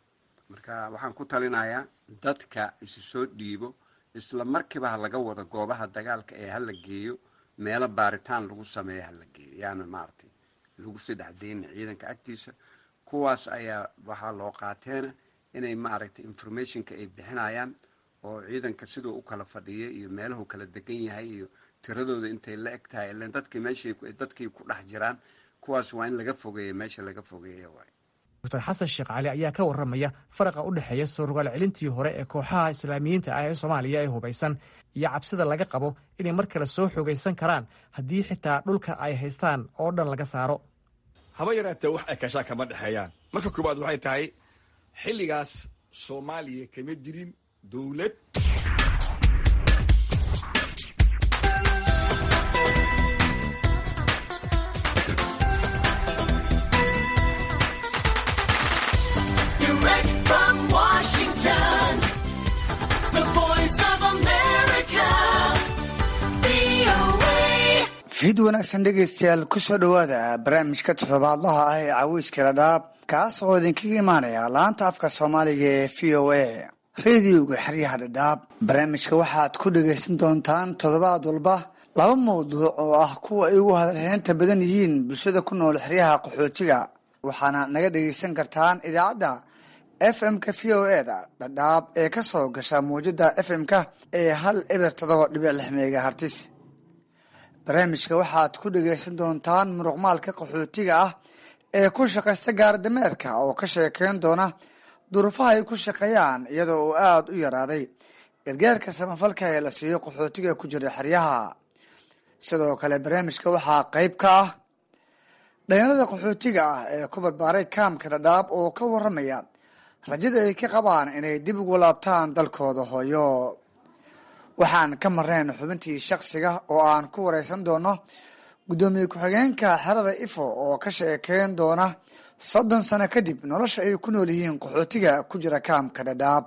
marka waxaan ku talinayaa dadka isu soo dhiibo isla markiiba ha laga wado goobaha dagaalka ee hala geeyo meelo baaritaan lagu sameeyo hala geeyo yaana maaragtay lagu saddex deyna ciidanka agtiisa kuwaas ayaa waxaa loo qaateena inay maaragtay informationka ay bixinayaan oo ciidanka siduu u kala fadhiya iyo meelahu kala degan yahay iyo tiradooda intay la eg tahay ilan dadkii meeshay dadkii ku dhex jiraan kuwaas waa in laga fogeeya meesha laga fogeeya waay doctor xasan sheekh cali ayaa ka warramaya faraqa u dhexeeya soo rogaal celintii hore ee kooxaha islaamiyiinta ah ee soomaaliya ee hubaysan iyo cabsida laga qabo inay mar kale soo xoogaysan karaan haddii xitaa dhulka ay haystaan oo dhan laga saaro haba yaraatee wax ay kashaa kama dhexeeyaan marka koowaad waxay tahay xilligaas soomaaliya kama jirin dowlad Direct from Washington, the voice of America, VOA. fiid wanaagsan dhegaystayaal kusoo dhowaada barnaamijka toddobaadlaha ah ee caweyska dhadhaab kaas oo idinkaga imaanaya laanta afka soomaaliga ee v o a rediyoga xeryaha dhadhaab barnaamijka waxaad ku dhagaysan doontaan toddobaad walba laba mawduuc oo ah kuwa ay ugu hadalheynta badan yihiin bulshada ku nool xeryaha qaxootiga waxaana naga dhagaysan kartaan idaacadda f m-ka v o e da dhadhaab ee ka soo gasha muwjada f m-ka ee hal eber toddoba dhibic lix megahartis barnaamijka waxaad ku dhagaysan doontaan muruqmaalka qaxootiga ah ee ku shaqaysta gaardameerka oo ka sheekeyn doona duruufaha ay ku shaqeeyaan iyadoo uu aada u yaraaday gargaarka samafalka ee la siiyo qaxootiga ku jira xeryaha sidoo kale barnaamijka waxaa qeyb ka ah dhalinyarada qaxootiga ah ee ku barbaaray kaamka dhadhaab oo ka waramaya rajada ay ka qabaan inay dib ugu laabtaan dalkooda hooyo waxaan ka marnayn xubintii shaksiga oo aan ku wareysan doono guddoomiye ku-xigeenka xerada ifo oo ka sheekeyn doona soddon sano kadib nolosha ay ku nool yihiin qaxootiga ku jira kaamka dhadhaab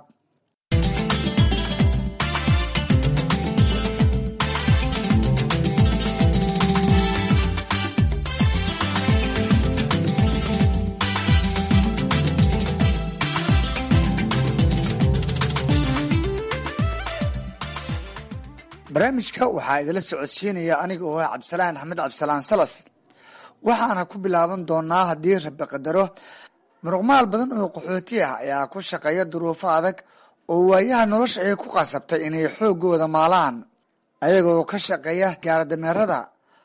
barnaamijka waxaa idila socodsiinaya aniga oo ah cabdisalaan axmed cabdisalaan salas waxaana ku bilaaban doonaa haddii rabi qadaro muruqmaal badan oo qaxooti ah ayaa ku shaqeeya duruufo adag oo waayaha nolosha ay ku qasabtay inay xoogooda maalaan ayagoo ka shaqeeya gaardameerada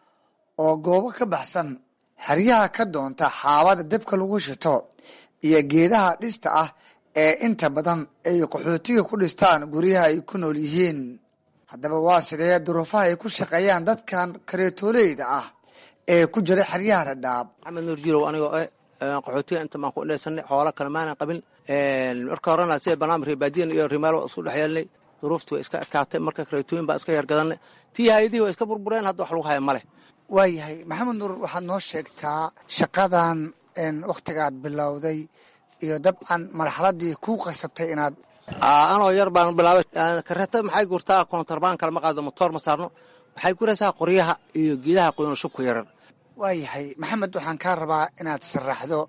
oo goobo ka baxsan xeryaha ka doonta xaabada dabka lagu shito iyo geedaha dhista ah ee inta badan ay qaxootiga ku dhistaan guryaha ay ku nool yihiin haddaba waa sidee duruufaha ay ku shaqeeyaan dadkan kareetooleyda ah ee ku jira xeryaha dhadhaab maxamed nuur jirow anigoo eh qaxootiga inta maan ku dheesanay xoola kale maanan qabin marka horena sida barnaamij reebaadiyan iyo rimaalo isku dhex yeelnay duruuftii waa iska adkaatay marka kareetooyin baa iska yargadanay tii hayadihii waa iska burbureen hadda wax lagu haya male waayahay maxamed nuur waxaad noo sheegtaa shaqadan wakhtigaad bilowday iyo dabcan marxaladii kuu qasabtay inaad anoo yar baan bilaabay kareeta maxay gurtaa koontarbaan kale ma qaado motoor ma saarno waxay guraysaa qoryaha iyo geedaha qoyno shubku yaran waayahay maxamed waxaan kaa rabaa inaad sharaxdo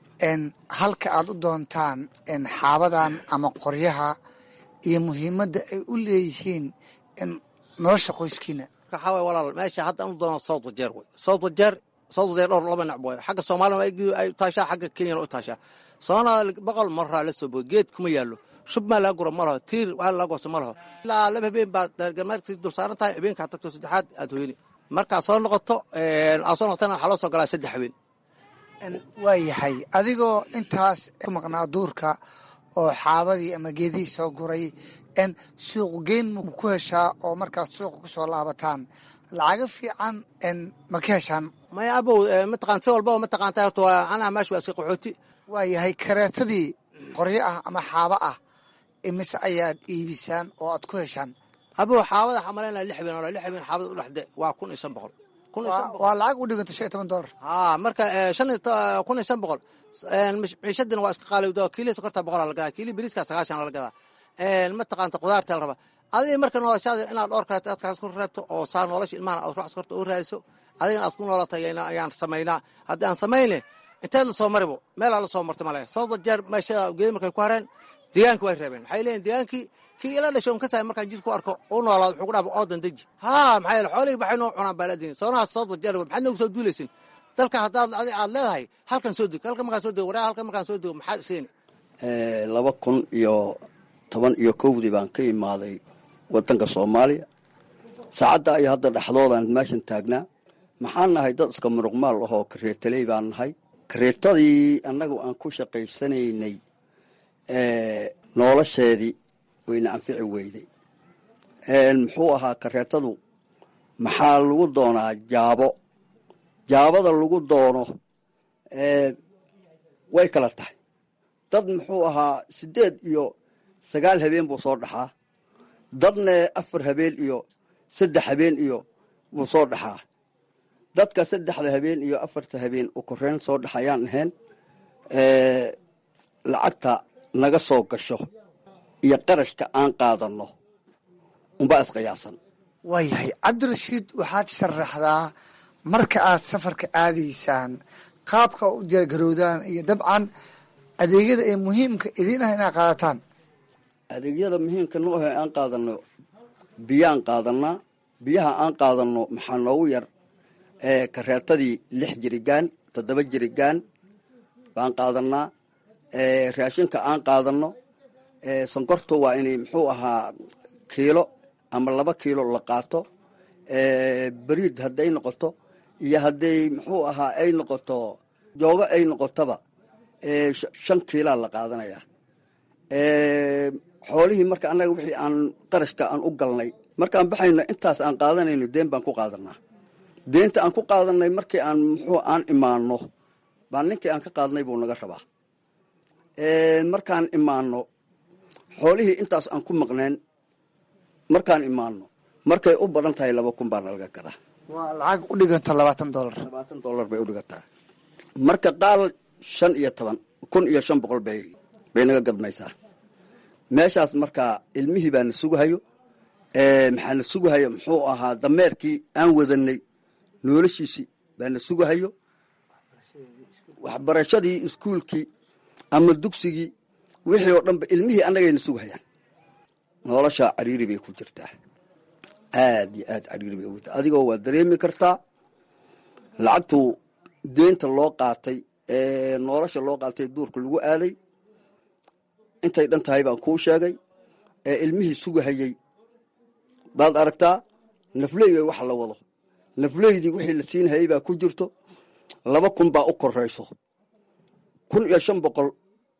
halka aad u doontaan xaabadan ama qoryaha iyo muhiimadda ay u leeyihiin nolosha qoyskiina waxaa waay walaal meesha hadda anu doono south wajeer wey south wajeer south wajeer dhowr laba nacb waayo xagga soomaalina ay taashaa xagga kenyana u taashaa soomaaliya boqol maraa la soo boy geed kuma yaallo shub maa laga guro ma laho tiir waa laga goosto ma laho ilaa laba habeen baa dargameerkasi dul saaran tahay habeenkaa tagto saddexaad aad hoyni markaa soo noqoto aa soo noqotana waxaa loo soo galaa saddex habeen waayahay adigoo intaas ku maqnaa duurka oo xaabadii ama geedihii soo guray n suuq geyn ma ku heshaa oo markaad suuqa ku soo laabataan lacago fiican n ma ka heshaan maya abow mataqaan si walbaba mataqaanta horta waa anaha meesha waa iska qaxooti waayahay kareetadii qoryo ah ama xaabo ah imise ayaad iibisaan oo aad ku heshaan abow xaabada waxaa malaynaya lix habeen oo lix habeen xaabada u dhexde waa kun iyo shan boqol waa lacag u dhiganta shan iyo toban dollar haa marka shan kun iyo shan boqol ciishadina waa iska qaalowda kiilihi sokorta boqol la gadaa kiilihi beriiska sagaashan la gadaa mataqaanta qudaarta la rabaa adiga marka noloshaada inaad dhowr kaleeto adkaas ku reebto oo saa nolosha ilmahan aad ruux sokorta u raadiso adigana aad ku noolata ayaan samaynaa haddii aan samayne inteed la soo maribo meelaa la soo marta male sababta jeer meesha geedi markay ku hareen deegaanka way reebeen maxay leeyihin deegaankii kii ila dhasho un ka saay markaan jid ku arko u noolaado wuxuu ku dhaaba oodan deji haa maxaa yeele xoolihii baxay noo cunaan baa laadini soonahaas sababta jeer maxaad noogu soo duulaysin dalka haddaad aad leedahay halkan soo deg halkan markaan soo dego waraa halkan markaan soo dego maxaad seeni laba kun iyo toban iyo kowdii baan ka imaaday wadanka soomaaliya saacadda iyo hadda dhexdoodaan meeshan taagnaa maxaan nahay dad iska muruqmaal ahoo kareetaley baan nahay kareetadii annagu aan ku shaqaysanaynay nolosheedii wayna anfici weyday muxuu ahaa kareetadu maxaa lagu doonaa jaabo jaabada lagu doono way kala tahay dad muxuu ahaa siddeed iyo sagaal habeen buu soo dhaxaa dadna afar habeen iyo saddex habeen iyo buu soo dhaxaa dadka saddexda habeen iyo afarta habeen u koreyn soo dhaxayaan ahayn lacagta naga soo gasho iyo qarashka aan qaadanno unbaa isqiyaasan waayahay cabdirashiid waxaad sharaxdaa marka aad safarka aadaysaan qaabka u diyaargarowdaan iyo dabcan adeegyada ee muhiimka idiin ah inaad qaadataan adeegyada muhiimka noo ahe aan qaadanno biyaan qaadanaa biyaha aan qaadanno maxaa noogu yar kareetadii lix jirigaan toddoba jirigaan baan qaadanaa raashinka aan qaadanno sonkorta waa inay muxuu ahaa kiilo ama laba kiilo la qaato beriid hadday noqoto iyo hadday muxuu ahaa ay noqoto joogo ay noqotoba shan kiilaa la qaadanayaa xoolihii marka annaga wixii aan qarashka aan u galnay markaan baxayno intaas aan qaadanayno deen baan ku qaadanaa deenta aan ku qaadanay markii aan muxuu aan imaano baan ninkii aan ka qaadnay buu naga rabaa markaan imaano xoolihii intaas aan ku maqneen markaan imaano markay u badan tahay laba kun baa nalaga gadaa waa lacag u dhiganta labaatan dolar labaatan dolar bay u dhigantaa marka qaal shan iyo toban kun iyo shan boqol bay bay naga gadmaysaa meeshaas markaa ilmihii baana sugahayo maxaana sugahayo muxuu ahaa dameerkii aan wadanay noloshiisii baana sugahayo waxbarashadii iskuulkii ama dugsigii wixii oo dhanba ilmihii annagayna sugahayaan nolosha cariiri bay ku jirtaa aad iyo aad cariiri bay ugu jirtaa adigoo waa dareemi kartaa lacagtu deenta loo qaatay ee nolosha loo qaatay duurka lagu aaday intay dhan tahay baan kuu sheegay ee ilmihii sugahayey baad aragtaa nafley way wax la wado nafleydii wixii la siinhayay baa ku jirto laba kun baa u korayso kun iyo shan boqol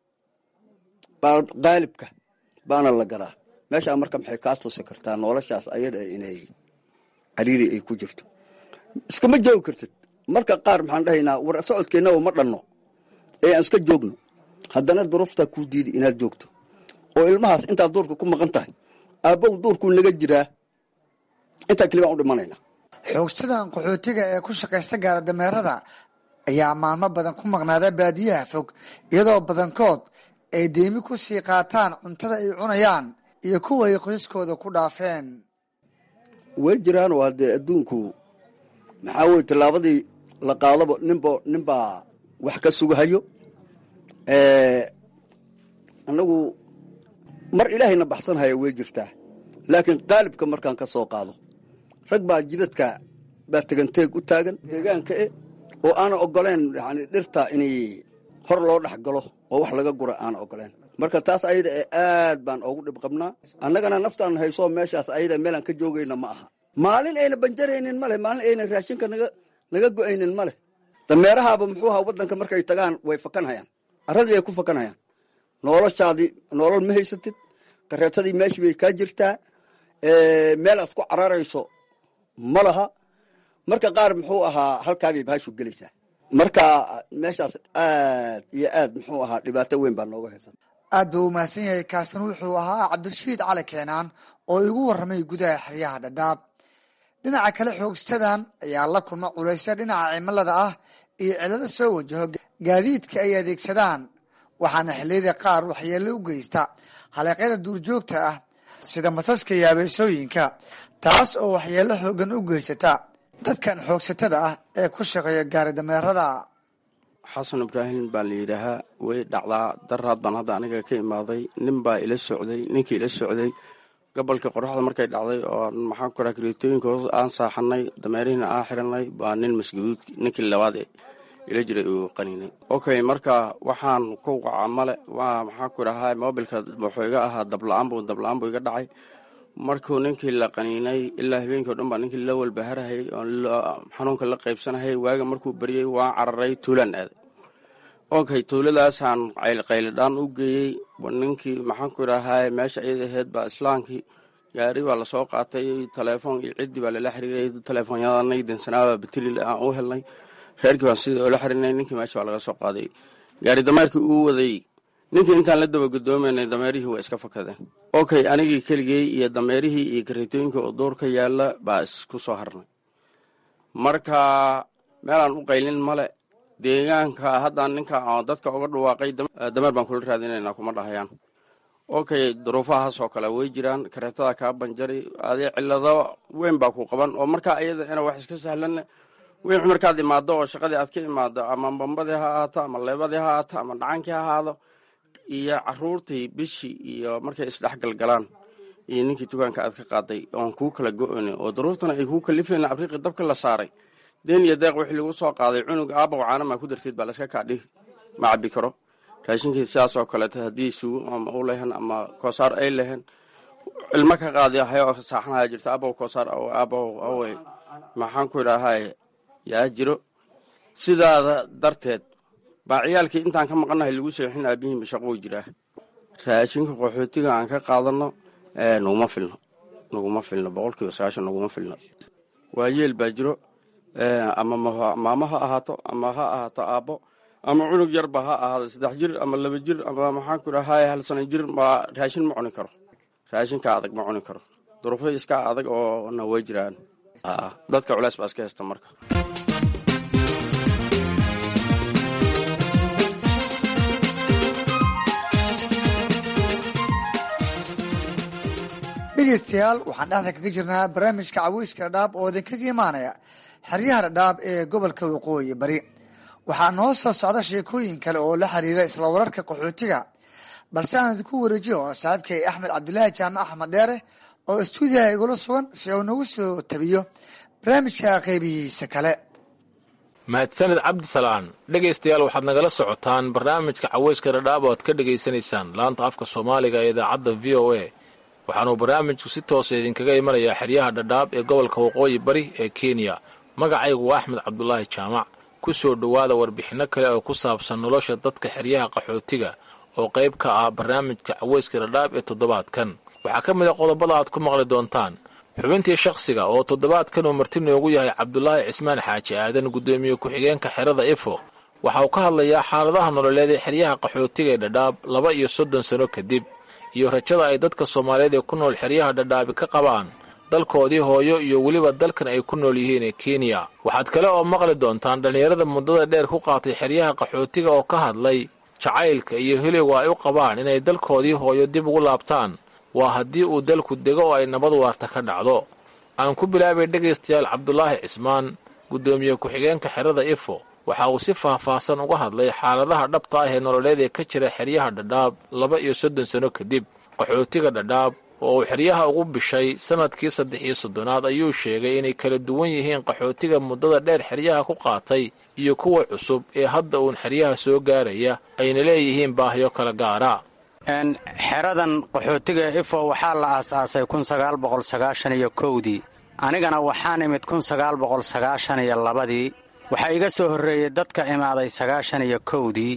baa qaalibka baana la garaa meeshaa marka maxay kaa tusi kartaa noloshaas ayada inay cariiri ay ku jirto iskama joogi kartid marka qaar maxaan dhahaynaa war socodkeennaba ma dhanno ee aan iska joogno haddana duruuftaa kuu diidi inaad joogto oo ilmahaas intaad duurka ku maqan tahay aabbow duurkuu naga jiraa intaa keli baan u dhimanayna xoogsadan qaxootiga ee ku shaqaysta gaara dameerada ayaa maalmo badan ku maqnaada baadiyaha fog iyadoo badankood ay deemi ku sii qaataan cuntada ay cunayaan iyo kuwa ay qoyskooda ku dhaafeen way jiraan oo haddee adduunku maxaa weye tallaabadii la qaadaba ninba ninbaa wax ka sugahayo annagu mar ilaahayna baxsanhaya way jirtaa laakiin qaalibka markaan ka soo qaado rag baa jidadka baa teganteeg u taagan deegaanka e oo aana ogoleen yani dhirta inay hor loo dhex galo oo wax laga gura aana ogoleen marka taas ayada ee aad baan oogu dhib qabnaa annagana naftaan hayso meeshaas ayada meelaan ka joogayna ma aha maalin ayna banjaraynin male maalin ayna raashinka naga naga go-aynin male dameerahaaba muxuu ahaa waddanka markay tagaan way fakanhayaan arradii bay ku fakanhayaan noloshaadii nolol ma haysatid kareetadii meeshii bay kaa jirtaa meel aad ku cararayso ma laha marka qaar muxuu ahaa halkaabay bahashu gelaysaa marka meeshaas aad iyo aad muxuu ahaa dhibaato weyn baa nooga haysan aad buu u mahadsan yahay kaasna wuxuu ahaa cabdirashiid cali keenaan oo igu warramay gudaha xeryaha dhadhaab dhinaca kale xoogstadan ayaa la kulma culaysya dhinaca cimilada ah iyo cilado soo wajaho gaadiidka ay adeegsadaan waxaana xilliyada qaar waxyeello u geysta haleeqyada duurjoogta ah sida masaska iyo abeesooyinka taas oo waxyeello xoogan u geysata dadkan xoogsatada ah ee ku shaqeeya gaari dameerada xasan ibraahim baa la yidhaahaa way dhacdaa daraad baan hadda aniga ka imaaday nin baa ila socday ninkii ila socday gobolka qoraxda markay dhacday oo maxaan ku raha kareetooyinkooda aan saaxanay dameerihiina aan xiranay baa nin masgaduud ninkii labaad ila jiray uu qaninay okay marka waxaan ku wacaa male waa maxaan ku dhahaa mobilka wuxuu iga ahaa dabla-aan buu dabla-aan buu iga dhacay markuu ninkii la qaniinay ilaa habeenkii o dhan baa ninkii la walbaharahayay oo xanuunka la qaybsanahayay waaga markuu baryey waan cararay tuulaan aaday okay tuuladaasaan qayliqaylidhaan u geeyey ninkii maxaan ku idhahaa meesha iyada aheyd baa islaankii gaari baa lasoo qaatay telefoon iyo ciddii baa lala xiriiray telefoonyadanay dansanaaba batili aan u helnay reerkii baan sidii oola xiriirnay ninkii meesha baa laga soo qaaday gaari dameerkii uu waday ninkii intaan la daba gudoomaynay dameerihii waa iska fakadeen okay anigii keligey iyo dameerihii iyo kareetooyinka oo duur ka yaala baa isku soo harnay marka meelaan u qaylin male deegaanka haddaan ninka dadka uga dhawaaqay dameer baan kula raadinaynaa kuma dhahayaan okay duruufahaas oo kale way jiraan kareetada kaa banjari adii cilado weyn baa ku qaban oo markaa iyada ina wax iska sahlan wixii markaad imaado oo shaqadii aad ka imaado ama bambadii ha ahaato ama leebadii ha ahaato ama dhacankii ha ahaado iyo caruurtii bishii iyo markay isdhexgalgalaan iyo ninkii dukaanka aad ka qaaday oon kuu kala go-oni oo daruurtana ay kuu kalifeen abriiqi dabka la saaray deen iyo deeq wixii lagu soo qaaday cunug aabaw caanamaa ku darteed baa laska kaadhihi ma cabi karo raashinkii sidaas oo kaleeto haddii sugo ama u lehen ama koosaar ay lehen ilmo ka qaadi hayo saaxanaya jirta aabaw koosaar aabaw awey maxaan ku idhaahay yaa jiro sidaada darteed baa ciyaalkii intaan ka maqannahay lagu seexin aabihiinba shaqou jiraa raashinka qaxootiga aan ka qaadano naguma filno naguma filno boqolkiiba sagaashan naguma filno waayeel baa jiro ama maamo ha ahaato ama ha ahaato aabbo ama cunug yarba ha ahaado saddex jir ama laba jir ama maxaan ku dhahay hal sano jir ma raashin ma cuni karo raashinka adag ma cuni karo duruufo iska adag oo na way jiraan dadka culeys baa iska haysta marka dhegeystayaal waxaan dhexda kaga jirnaa barnaamijka caweyska dhadhaab oo idinkaga imaanaya xeryaha dhadhaab ee gobolka waqooyi bari waxaa noo soo socda sheekooyin kale oo la xiriira isla wararka qaxootiga balse aan idinku wareejiyo saaxiibkay axmed cabdulaahi jaamac axmed dheere oo istuudiyaha igula sugan si uu nagu soo tabiyo barnaamijka qeybihiisa kale mahadsanid cabdisalaan dhegaystayaal waxaad nagala socotaan barnaamijka caweyska dhadhaab oo aad ka dhegaysanaysaan laanta afka soomaaliga ee idaacadda v o a waxaanuu barnaamijku si toosa idinkaga imanayaa xeryaha dhadhaab ee gobolka waqooyi bari ee kenya magacaygu waa axmed cabdulaahi jaamac ku soo dhowaada warbixinno kale oo ku saabsan nolosha dadka xeryaha qaxootiga oo qayb ka ah barnaamijka caweyska dhadhaab ee toddobaadkan waxaa ka mid a qodobada aad ku maqli doontaan xubintii shakhsiga oo toddobaadkan uu marti noogu yahay cabdulaahi cismaan xaaji aadan guddoomiye ku-xigeenka xerada ifo waxa uu ka hadlayaa xaaladaha nololeed ee xeryaha qaxootiga ee dhadhaab laba iyo soddon sano kadib iyo rajada ay dadka soomaaliyeed ee ku nool xeryaha dhadhaabi ka qabaan dalkoodii hooyo iyo weliba dalkan ay ku nool yihiin ee kenya waxaad kale oo maqli doontaan dhallinyarada muddada dheer ku qaatay xeryaha qaxootiga oo ka hadlay jacaylka iyo heliga ay u qabaan inay dalkoodii hooyo dib ugu laabtaan waa haddii uu dalku dego oo ay nabad waarta ka dhacdo aan ku bilaabay dhegaystayaal cabdulaahi cismaan guddoomiye ku-xigeenka xerada ifo waxa uu si faahfaahsan uga hadlay xaaladaha dhabta ah ee nololeed ee ka jira xeryaha dhadhaab laba iyo soddon sano kadib qaxootiga dhadhaab oo uu xeryaha ugu bishay sannadkii saddex iyo soddonaad ayuu sheegay inay kala duwan yihiin qaxootiga muddada dheer xeryaha ku qaatay iyo kuwa cusub ee hadda uun xeryaha soo gaaraya ayna leeyihiin baahiyo kala gaara xeradan qaxootiga ifo waxaa la aasaasay kun sagaal boqol sagaashan iyo kowdii anigana waxaan imid kun sagaal boqol sagaashan iyo labadii waxaa iga soo horreeyey dadka imaaday sagaashan iyo kowdii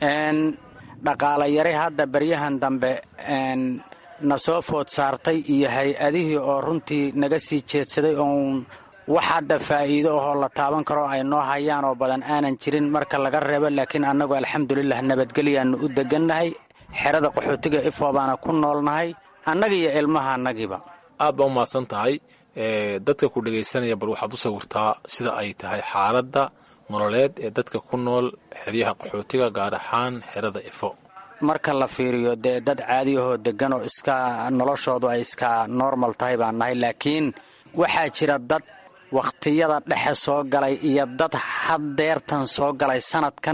dhaqaala yari hadda baryahan dambe na soo food saartay iyo hay-adihii oo runtii naga sii jeedsaday oon wax hadda faa'iido ahoo la taaban karo ay noo hayaan oo badan aanan jirin marka laga reebo laakiin annagu alxamdulilah nabadgelyaannu u degannahay xerada qaxootiga ifo baana ku noolnahay annaga iyo ilmaha annagiiba aad baa u mahadsan tahay dadka ku dhegaysanaya bal waxaad u sawirtaa sida ay tahay xaaladda nololeed ee dadka ku nool xeryaha qaxootiga gaar ahaan xerada ifo marka la fiiriyo dee dad caadiyahoo deggan oo iska noloshoodu ay iska normal tahay baan nahay laakiin waxaa jira dad wakhtiyada dhexe soo galay iyo dad haddeertan soo galay sanadkan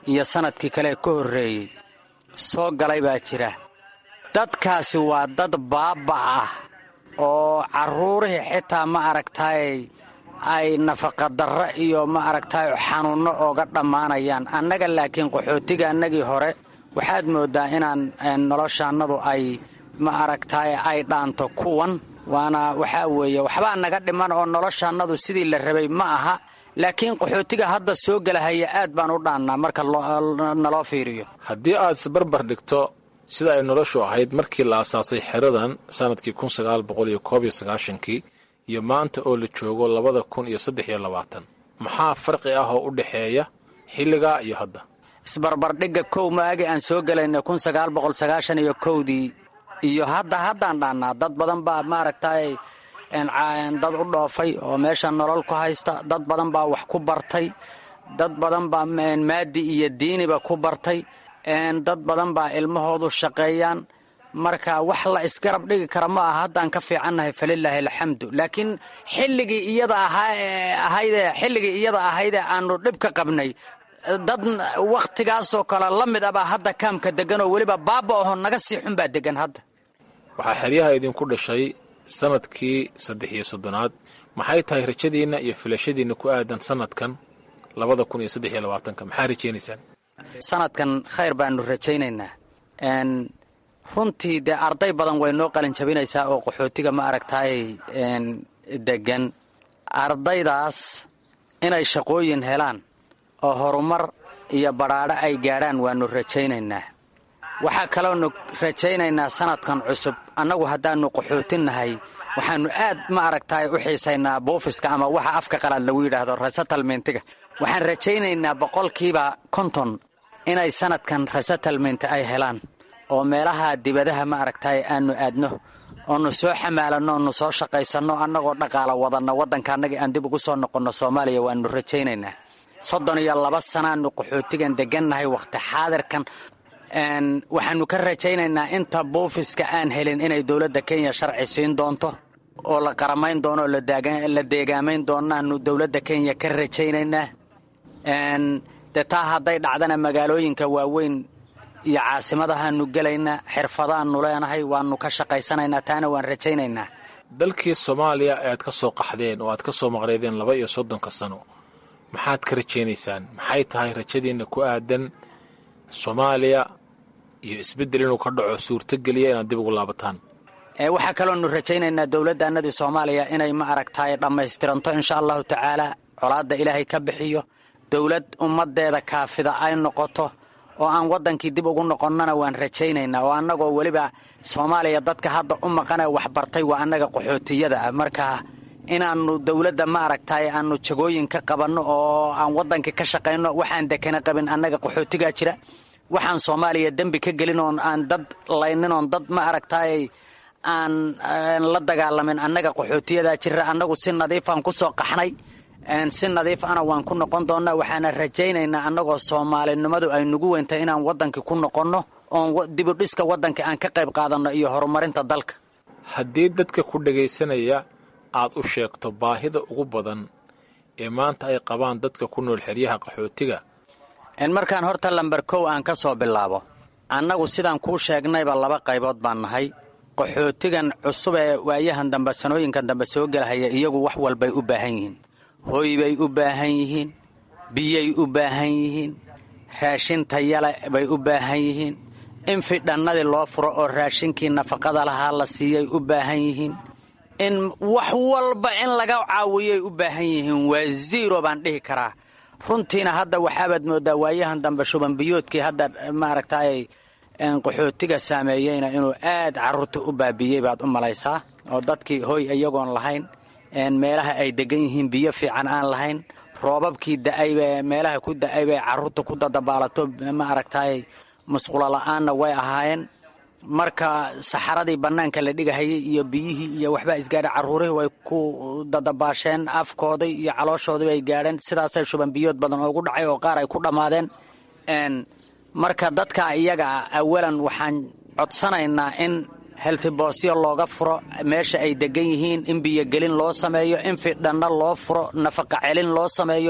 iyo sannadkii kale ka horreeyey soo galay baa jira dadkaasi waa dad baaba ah oo carruurihii xitaa ma aragtaay ay nafaqadarro iyo ma aragtaay xanuunno ooga dhammaanayaan annaga laakiin qaxootiga annagii hore waxaad mooddaa inaan noloshaannadu ay ma aragtaay ay dhaanto kuwan waana waxaa weeye waxbaa naga dhiman oo noloshaannadu sidii la rabay ma aha laakiin qaxootiga hadda soo gelahaya aad baan u dhaannaa marka naloo fiiriyo haddii aad isbarbar dhigto sida ay noloshu ahayd markii la asaasay xeradan sannadkii kun sagaal boqol iyo koob iyo sagaashankii iyo maanta oo la joogo labada kun iyo saddex iyo labaatan maxaa farqi ah oo u dhexeeya xilligaa iyo hadda isbarbardhigga kow maagi aan soo gelayna kun sagaal boqol sagaashan iyo kowdii iyo hadda haddaan dhaannaa dad badan baa maaragtay dad u dhoofay oo meesha nolol ku haysta dad badan baa wax ku bartay dad badan baa maadi iyo diiniba ku bartay dad badan baa ilmahoodu shaqeeyaan marka wax la isgarab dhigi kara ma aha haddaan ka fiicannahay falilaahi alxamdu laakiin xilligii iyada ahayde xilligii iyada ahaydee aanu dhib ka qabnay dad wakhtigaasoo kale la mid abaa hadda kaamka degan oo weliba baaba aho naga sii xun baa degan hadda waxaa xeryaha idinku dhashay sannadkii saddex iyo soddonaad maxay tahay rajadiinna iyo filashadiinna ku aadan sannadkan labada kun iyo saddex iyo labaatanka maxaa rajaynaysaan sanadkan khayr baanu rajaynaynaa runtii dee arday badan way noo qalin jabinaysaa oo qaxootiga ma aragtaay degan ardaydaas inay shaqooyin helaan oo horumar iyo badhaadho ay gaadhaan waannu rajaynaynaa waxaa kaloonu rajaynaynaa sanadkan cusub annagu haddaannu qaxootinnahay waxaannu aad ma aragtaay u xiisaynaa buufiska ama waxa afka qalaad lagu yidhaahdo resettlementiga waxaan rajaynaynaa boqolkiiba konton inay sanadkan resettlement ay helaan oo meelaha dibadaha ma aragtaay aanu aadno oonu soo xamaalanno oonu soo shaqaysanno annagoo dhaqaala wadanno waddanka annagii aan dib ugu soo noqonno soomaaliya waannu rajaynaynaa soddon iyo laba sanaannu qaxootigan degannahay wakhti xaadirkan waxaannu ka rajaynaynaa inta buufiska aan helin inay dowladda kenya sharci siin doonto oo la qaramayn doono oo la deegaamayn doonaanu dowladda kenya ka rajaynaynaa dee taa hadday dhacdana magaalooyinka waaweyn iyo caasimadahaanu gelaynaa xirfadaannu leenahay waannu ka shaqaysanaynaa taana waan rajaynaynaa dalkii soomaaliya ee aad ka soo qaxdeen oo aad ka soo maqnaydeen laba iyo soddonka sano maxaad ka rajaynaysaan maxay tahay rajadiinna ku aadan soomaaliya iyo isbeddel inuu ka dhaco suurtogeliya inaad dib ugu laabataan waxaa kaloonu rajaynaynaa dowladdaannadii soomaaliya inay ma aragtaay dhammaystiranto insha allahu tacaala colaadda ilaahay ka bixiyo dowlad ummaddeeda kaafida ay noqoto oo aan waddankii dib ugu noqonnona waan rajaynaynaa oo annagoo weliba soomaaliya dadka hadda u maqanee waxbartay waa annaga qaxootiyada ah marka inaannu dowladda ma aragtaay aannu jagooyin ka qabanno oo aan waddankii ka shaqayno waxaan dekana qabin annaga qaxootigaa jira waxaan soomaaliya dembi ka gelin oon aan dad laynin oon dad ma aragtaay aan la dagaalamin annaga qaxootiyadaa jira annagu si nadiifaan ku soo qaxnay si nadiif ana waan ku noqon doonnaa waxaana rajaynaynaa annagoo soomaalinimadu ay nugu weyntahay inaan waddankii ku noqonno oon dibudhiska waddanka aan ka qayb qaadanno iyo horumarinta dalka haddii dadka ku dhegaysanaya aad u sheegto baahida ugu badan ee maanta ay qabaan dadka ku nool xeryaha qaxootiga markaan horta lamber kow aan ka soo bilaabo annagu sidaan kuu sheegnayba laba qaybood baan nahay qaxootigan cusub ee waayahan dambe sanooyinkan dambe soo gelahaya iyagu wax walbay u baahan yihiin hoy bay u baahan yihiin biyay u baahan yihiin raashin tayale bay u baahan yihiin in fidhannadii loo furo oo raashinkii nafaqada lahaa la siiyay u baahan yihiin in wax walba in laga caawiyay u baahan yihiin waa ziiro baan dhihi karaa runtiina hadda waxaabaad mooddaa waayahan dambe shubanbiyoodkii hadda maaragtaay qaxootiga saameeyeyna inuu aad carruurta u baabiyey baad u malaysaa oo dadkii hoy iyagoon lahayn meelaha ay degan yihiin biyo fiican aan lahayn roobabkii da'ayba meelaha ku da'ay bay carruurta ku dadabaalato ma aragtaay musqulo la'aanna way ahaayeen marka saxaradii bannaanka la dhigahayay iyo biyihii iyo waxbaa isgaadha carruurihii way ku dadabaasheen afkoodii iyo calooshoodii bay gaadheen sidaasay shuban biyood badan oogu dhacay oo qaar ay ku dhammaadeen marka dadka iyaga awalan waxaan codsanaynaa in heltiboosyo looga furo meesha ay degan yihiin in biyogelin loo sameeyo in fidhanno loo furo nafaqa celin loo sameeyo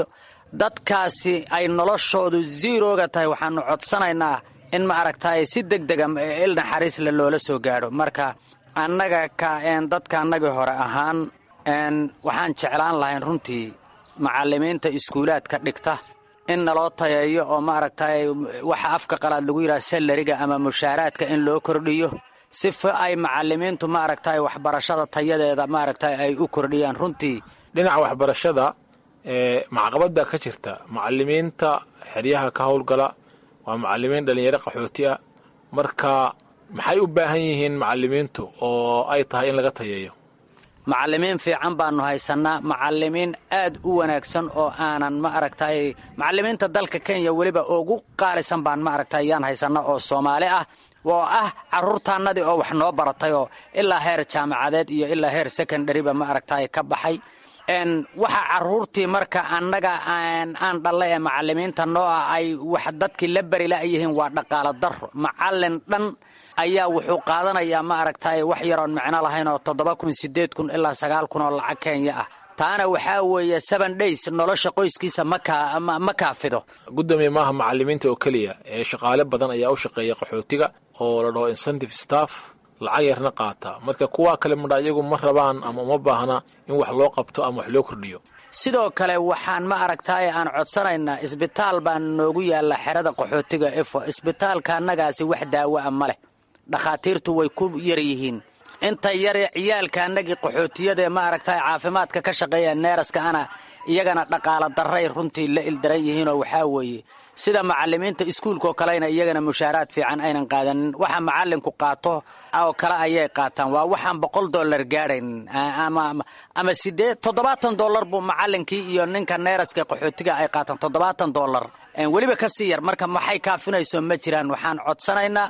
dadkaasi ay noloshoodu ziirooga tahay waxaanu codsanaynaa in ma aragtay si deg dega il naxariisle loola soo gaadho marka annaga ka dadka annagii hore ahaan waxaan jeclaan lahayn runtii macallimiinta iskuulaadka dhigta in naloo tayeeyo oo maaragtay waxa afka qalaad lagu yidhaha salariga ama mushaaraadka in loo kordhiyo sifa ay macallimiintu maaragtay waxbarashada tayadeeda maaragtay ay u kordhiyaan runtii dhinaca waxbarashada ee macqabada ka jirta macallimiinta xeryaha ka howlgala waa macallimiin dhallinyaro qaxooti ah marka maxay u baahan yihiin macallimiintu oo ay tahay in laga tayeeyo macallimiin fiican baanu haysannaa macallimiin aad u wanaagsan oo aanan ma aragtay macallimiinta dalka kenya weliba ugu qaalisan baan ma aragtay yaan haysannaa oo soomaali ah oo ah carruurtaannadii oo wax noo baratay oo ilaa heer jaamacadeed iyo ilaa heer secondariba ma aragtay ka baxay waxa carruurtii marka annaga aan dhalle ee macallimiinta noo ah ay wax dadkii la beri la'yihiin waa dhaqaalo darro macallin dhan ayaa wuxuu qaadanayaa ma aragtay wax yaroon micno lahayn oo toddoba kun siddeed kun ilaa sagaal kun oo lacag kenya ah taana waxaa weeye seven days nolosha qoyskiisa ma kaafido guddoomiye maaha macallimiinta oo keliya ee shaqaale badan ayaa u shaqeeya qaxootiga oo la dhaho incentive staff lacag yarna qaata marka kuwaa kale madha iyagu ma rabaan ama uma baahna in wax loo qabto ama wax loo kordhiyo sidoo kale waxaan ma aragtay aan codsanaynaa isbitaal baan noogu yaalla xerada qaxootiga efo isbitaalka annagaasi wax daawo a ma leh dhakhaatiirtu way ku yar yihiin inta yare ciyaalka annagii qaxootiyadaee ma aragtay caafimaadka ka shaqeeya neeraska ana iyagana dhaqaalo darray runtii la ildaran yihiinoo waxaa weeye sida macallimiinta iskuulkaoo kalena iyagana mushaaraad fiican aynan qaadanin waxa macallinku qaato oo kale ayay qaataan waa waxaan boqol dollar gaadhaynin ama sidee toddobaatan dollar buu macallinkii iyo ninka neeraska qaxootiga ay qaataan toddobaatan dollar weliba ka sii yar marka maxay kaafinayso ma jiraan waxaan codsanaynaa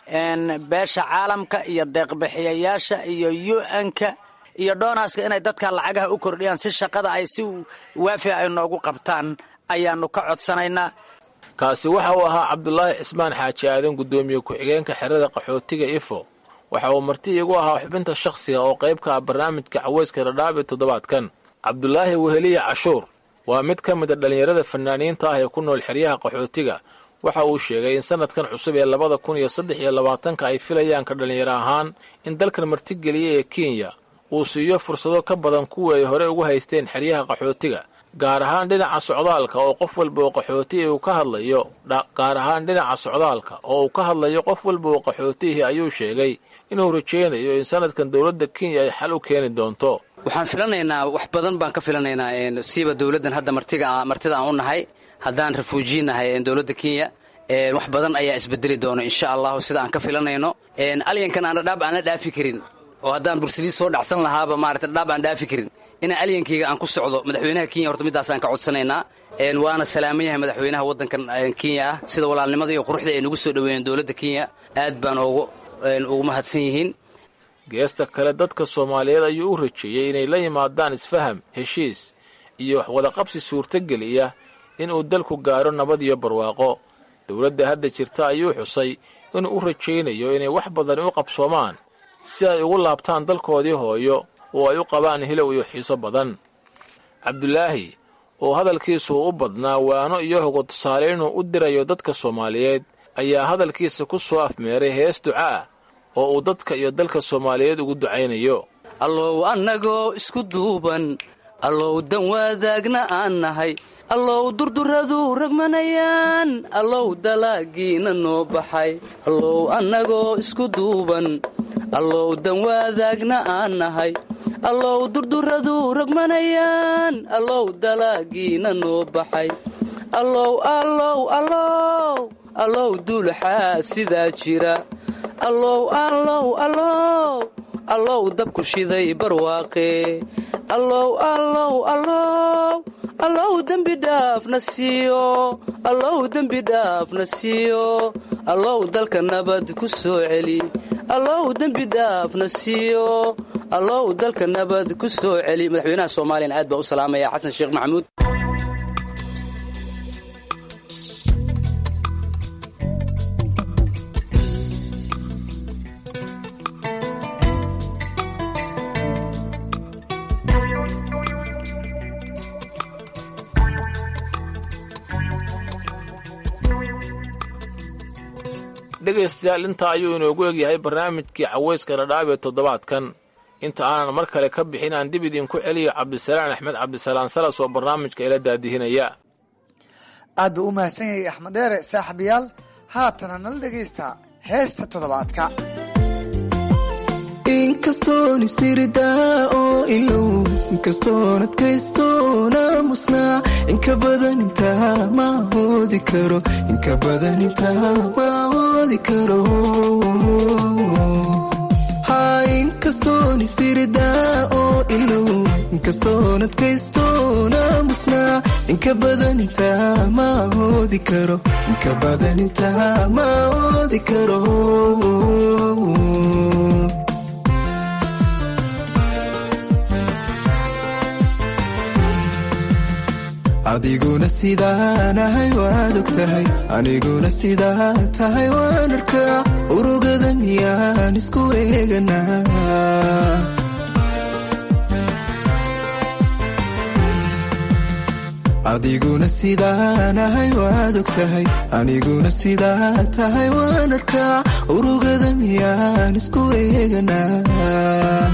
beesha caalamka iyo deeqbixiyayaasha iyo u-nka iyo dhoonaska inay dadka lacagaha u kordhiyaan si shaqada ay si waafiya ay noogu qabtaan ayaanu ka codsanaynaa kaasi waxa uu ahaa cabdulaahi cismaan xaaji aadan guddoomiye ku-xigeenka xerada qaxootiga ifo waxa uu marti igu ahaa xubinta shakhsiga oo qayb ka ah barnaamijka caweyska radhaab ee toddobaadkan cabdulaahi weheliya cashuur waa mid ka mida dhallinyarada fanaaniinta ah ee ku nool xeryaha qaxootiga waxa uu sheegay in sanadkan cusub ee labada kun iyo saddex iyo labaatanka ay filayaan ka dhallinyaro ahaan in dalkan martigeliya ee kenya uu siiyo fursado ka badan kuwii ay hore ugu haysteen xeryaha qaxootiga gaar ahaan dhinaca socdaalka oo qof walba oo qaxootihi uu ka hadlayo gaar ahaan dhinaca socdaalka oo uu ka hadlayo qof walba oo qaxootihii ayuu sheegay inuu rajaynayo in sanadkan dowladda kenya ay xal u keeni doonto waxaan filanaynaa wax badan baan ka filanaynaa siiba dowladdan hadda martiga martida aan u nahay haddaan refuujiyi nahay dowladda kenya wax badan ayaa isbedeli doona insha allahu sida aan ka filanayno alyankan aan dhadhaab aan la dhaafi karin oo haddaan bursaliid soo dhacsan lahaaba maarata dhadhaab aan dhaafi karin inaan alyankayga aan ku socdo madaxweynaha kenya horta middaasaan ka codsanaynaa waana salaaman yahay madaxweynaha waddankan kenya ah sida walaalnimada iyo quruxda ay nagu soo dhoweeyeen dowladda kenya aad baan ugu mahadsan yihiin geesta kale dadka soomaaliyeed ayuu u rajeeyey inay la yimaadaan isfaham heshiis iyo wax wadaqabsi suurtogeliya inuu dalku gaaro nabad iyo barwaaqo dowladda hadda jirta ayuu xusay inuu u rajaynayo inay wax badan u qabsoomaan si ay ugu laabtaan dalkoodii hooyo oo ay u qabaan hilow iyo xiiso badan cabdulaahi oo hadalkiisu u badnaa waano iyo hogo tusaale inuu u dirayo dadka soomaaliyeed ayaa hadalkiisa ku soo afmeeray hees duca ah oo uu dadka iyo dalka soomaaliyeed ugu ducaynayo allow annagoo isku duuban allow dan wadaagna aan nahay allow durduradu ragmanayaan allow dalaagiina noo baxay allow annagoo isku duuban allow dan wadaagna aan nahay allow durduradu ragmanayaan allow dalaagiina noo baxay allow allow allow allow duulaxaa sidaa jira allow allow allow allow dabku shiday barwaaqe allow allow allow allow dembi dhaafna siiyo allow dembi dhaafna siiyo allow dalka nabad ku soo celi allow dembi dhaafna siiyo allow dalka nabad ku soo celi madaxweynaha soomaaliyana aad baa u salaamaya xasan sheekh maxamuud dhegaystayaal intaa ayuu inoogu egyahay barnaamijkii caweyska dhadhaab ee toddobaadkan inta aanan mar kale ka bixin aan dib idinku celiyo cabdisalaan axmed cabdisalaan salas oo barnaamijka ila daadihinaya aad buu u mahadsan yahay axmed deere saaxiibayaal haatana nala dhegaysta heesta toddobaadka inkastoon isiridaa oo ilow inkastoon adkaystoona musnaa inka badan intaa ma hoodi karo inka badan intaa ma hoodi karo ha inkastoon isiridaa oo ilow inkastoon adkaystoona musnaa inka badan intaa ma hoodi karo inka badan intaa ma hoodi karo adiguna sidaanahay waad og tahay aniguna sidaa tahay waan arkaa urugada miyaan isku eeganaa adiguna sidaanahay waad og tahay aniguna sidaa tahay waan arkaa urugada miyaan isku eeganaa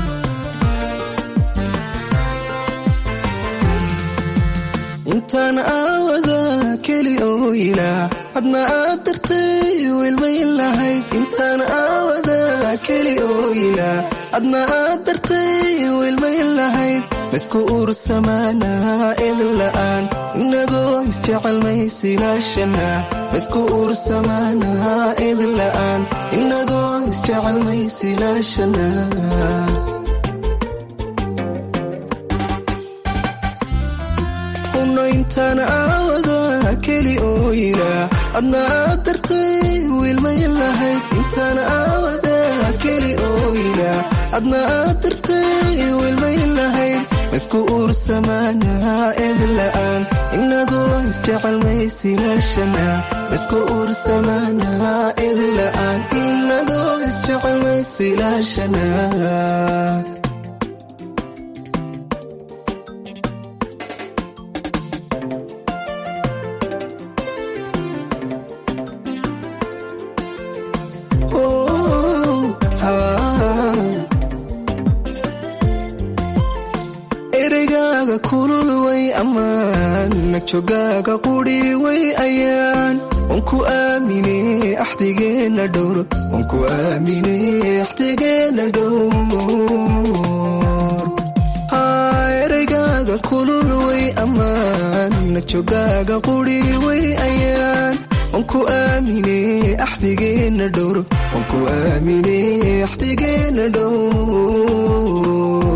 intaan aawada keli oo ilaa hadna aad dartay wilmayn lahayd intaan aawada keli oo ilaa hadna aad dartay wilmayn lahayd maisku ursamaanaa edin la'aan inagoo isjecelmaysilaashana maisku ursamaanaa edin la'aan inagoo isjecelmaysilaashana intaan aawada keli oo ilaa adna aad dartay wiilmayn lahayd intaan aawada keli oo ilaa adna aad dartay wiilmayn lahayd maisku ursamaanaa edin la'aan inagoo isjecelmaysilaashana maisku ursamaanaa edin la'aan inagoo isjecelmaysilaashana ereygaaga kulul way ammaan nagjogaaga quri way ayaan wanku aamine axdigeenna dhowr wanku aamine axdigeenna dhowr ereygaaga kulul way ammaan nagjogaaga quri way ayaan wanku aamine axdigeenna dhowr wanku aamine axdigeenna dhowr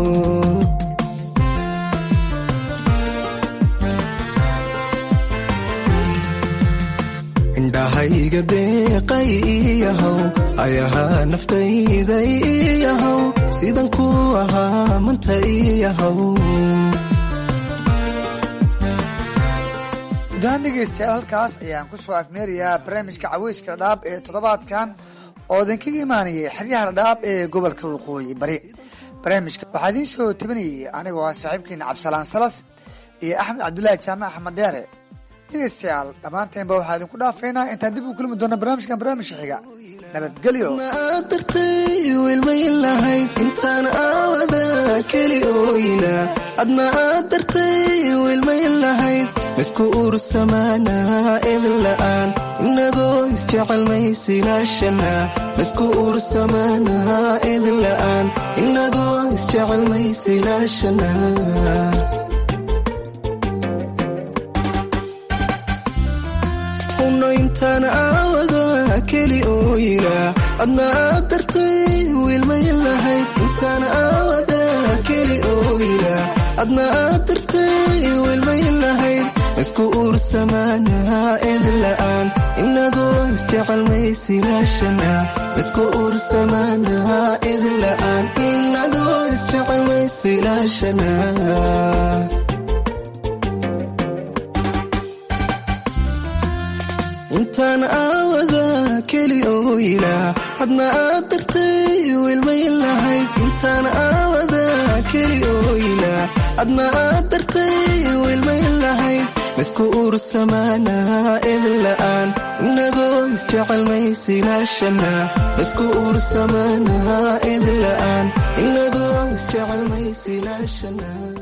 indhahayga deeqay iyahow ayahaa naftayday iyahow sidan ku ahaa manta iyahow gudahaan dhegaystayaal halkaas ayaan ku soo afmeerayaa barnaamijka caweyska dhadhaab ee toddobaadkan oo idinkaga imaanayay xeryaha dhadhaab ee gobolka waqooyi bari barnaamijka waxaa idiin soo tabinayay anigoo ah saaxiibkeena cabdisalaan salas iyo axmed cabdulaahi jaamac axmed deere dhegaystayaal dhammaanteenba waxaa idinku dhaafaynaa intaan dib u kulmi doona barnaamijkan barnaamijka xiga nabadgelyo aad dartay wiilmayn lahayd intaan aawada keli oo ilaa adna aad dartay wiilmayn lahayd maisku ursamaanaa edin la'aan inagoo isjecelmaysilaashana maisku ursamaanaa edin la'aan inagoo isjecelmaysilaashana intaan aawada keli oo ilaa adna aad dartay wiilmayn lahayd intaan aawada keli oo ilaa adna aad dartay wiilmayn lahayd maisku ursamaanaa edin la'aan inagoo isjecelmaysilaashana maisku ursamaanaa edin la'aan inagoo isjecelmaysilaashana intaan aawada keli oo ilaa hadna aad dartay wiilmayn lahayd intaan aawada keli oo ilaa adna aad dartay wiilmayn lahayd maisku ursamaanaa idinla'aan inagoo isjecel maysilaashanaa maisku ursamaanaa idinla'aan inagoo isjecel maysilaashanaa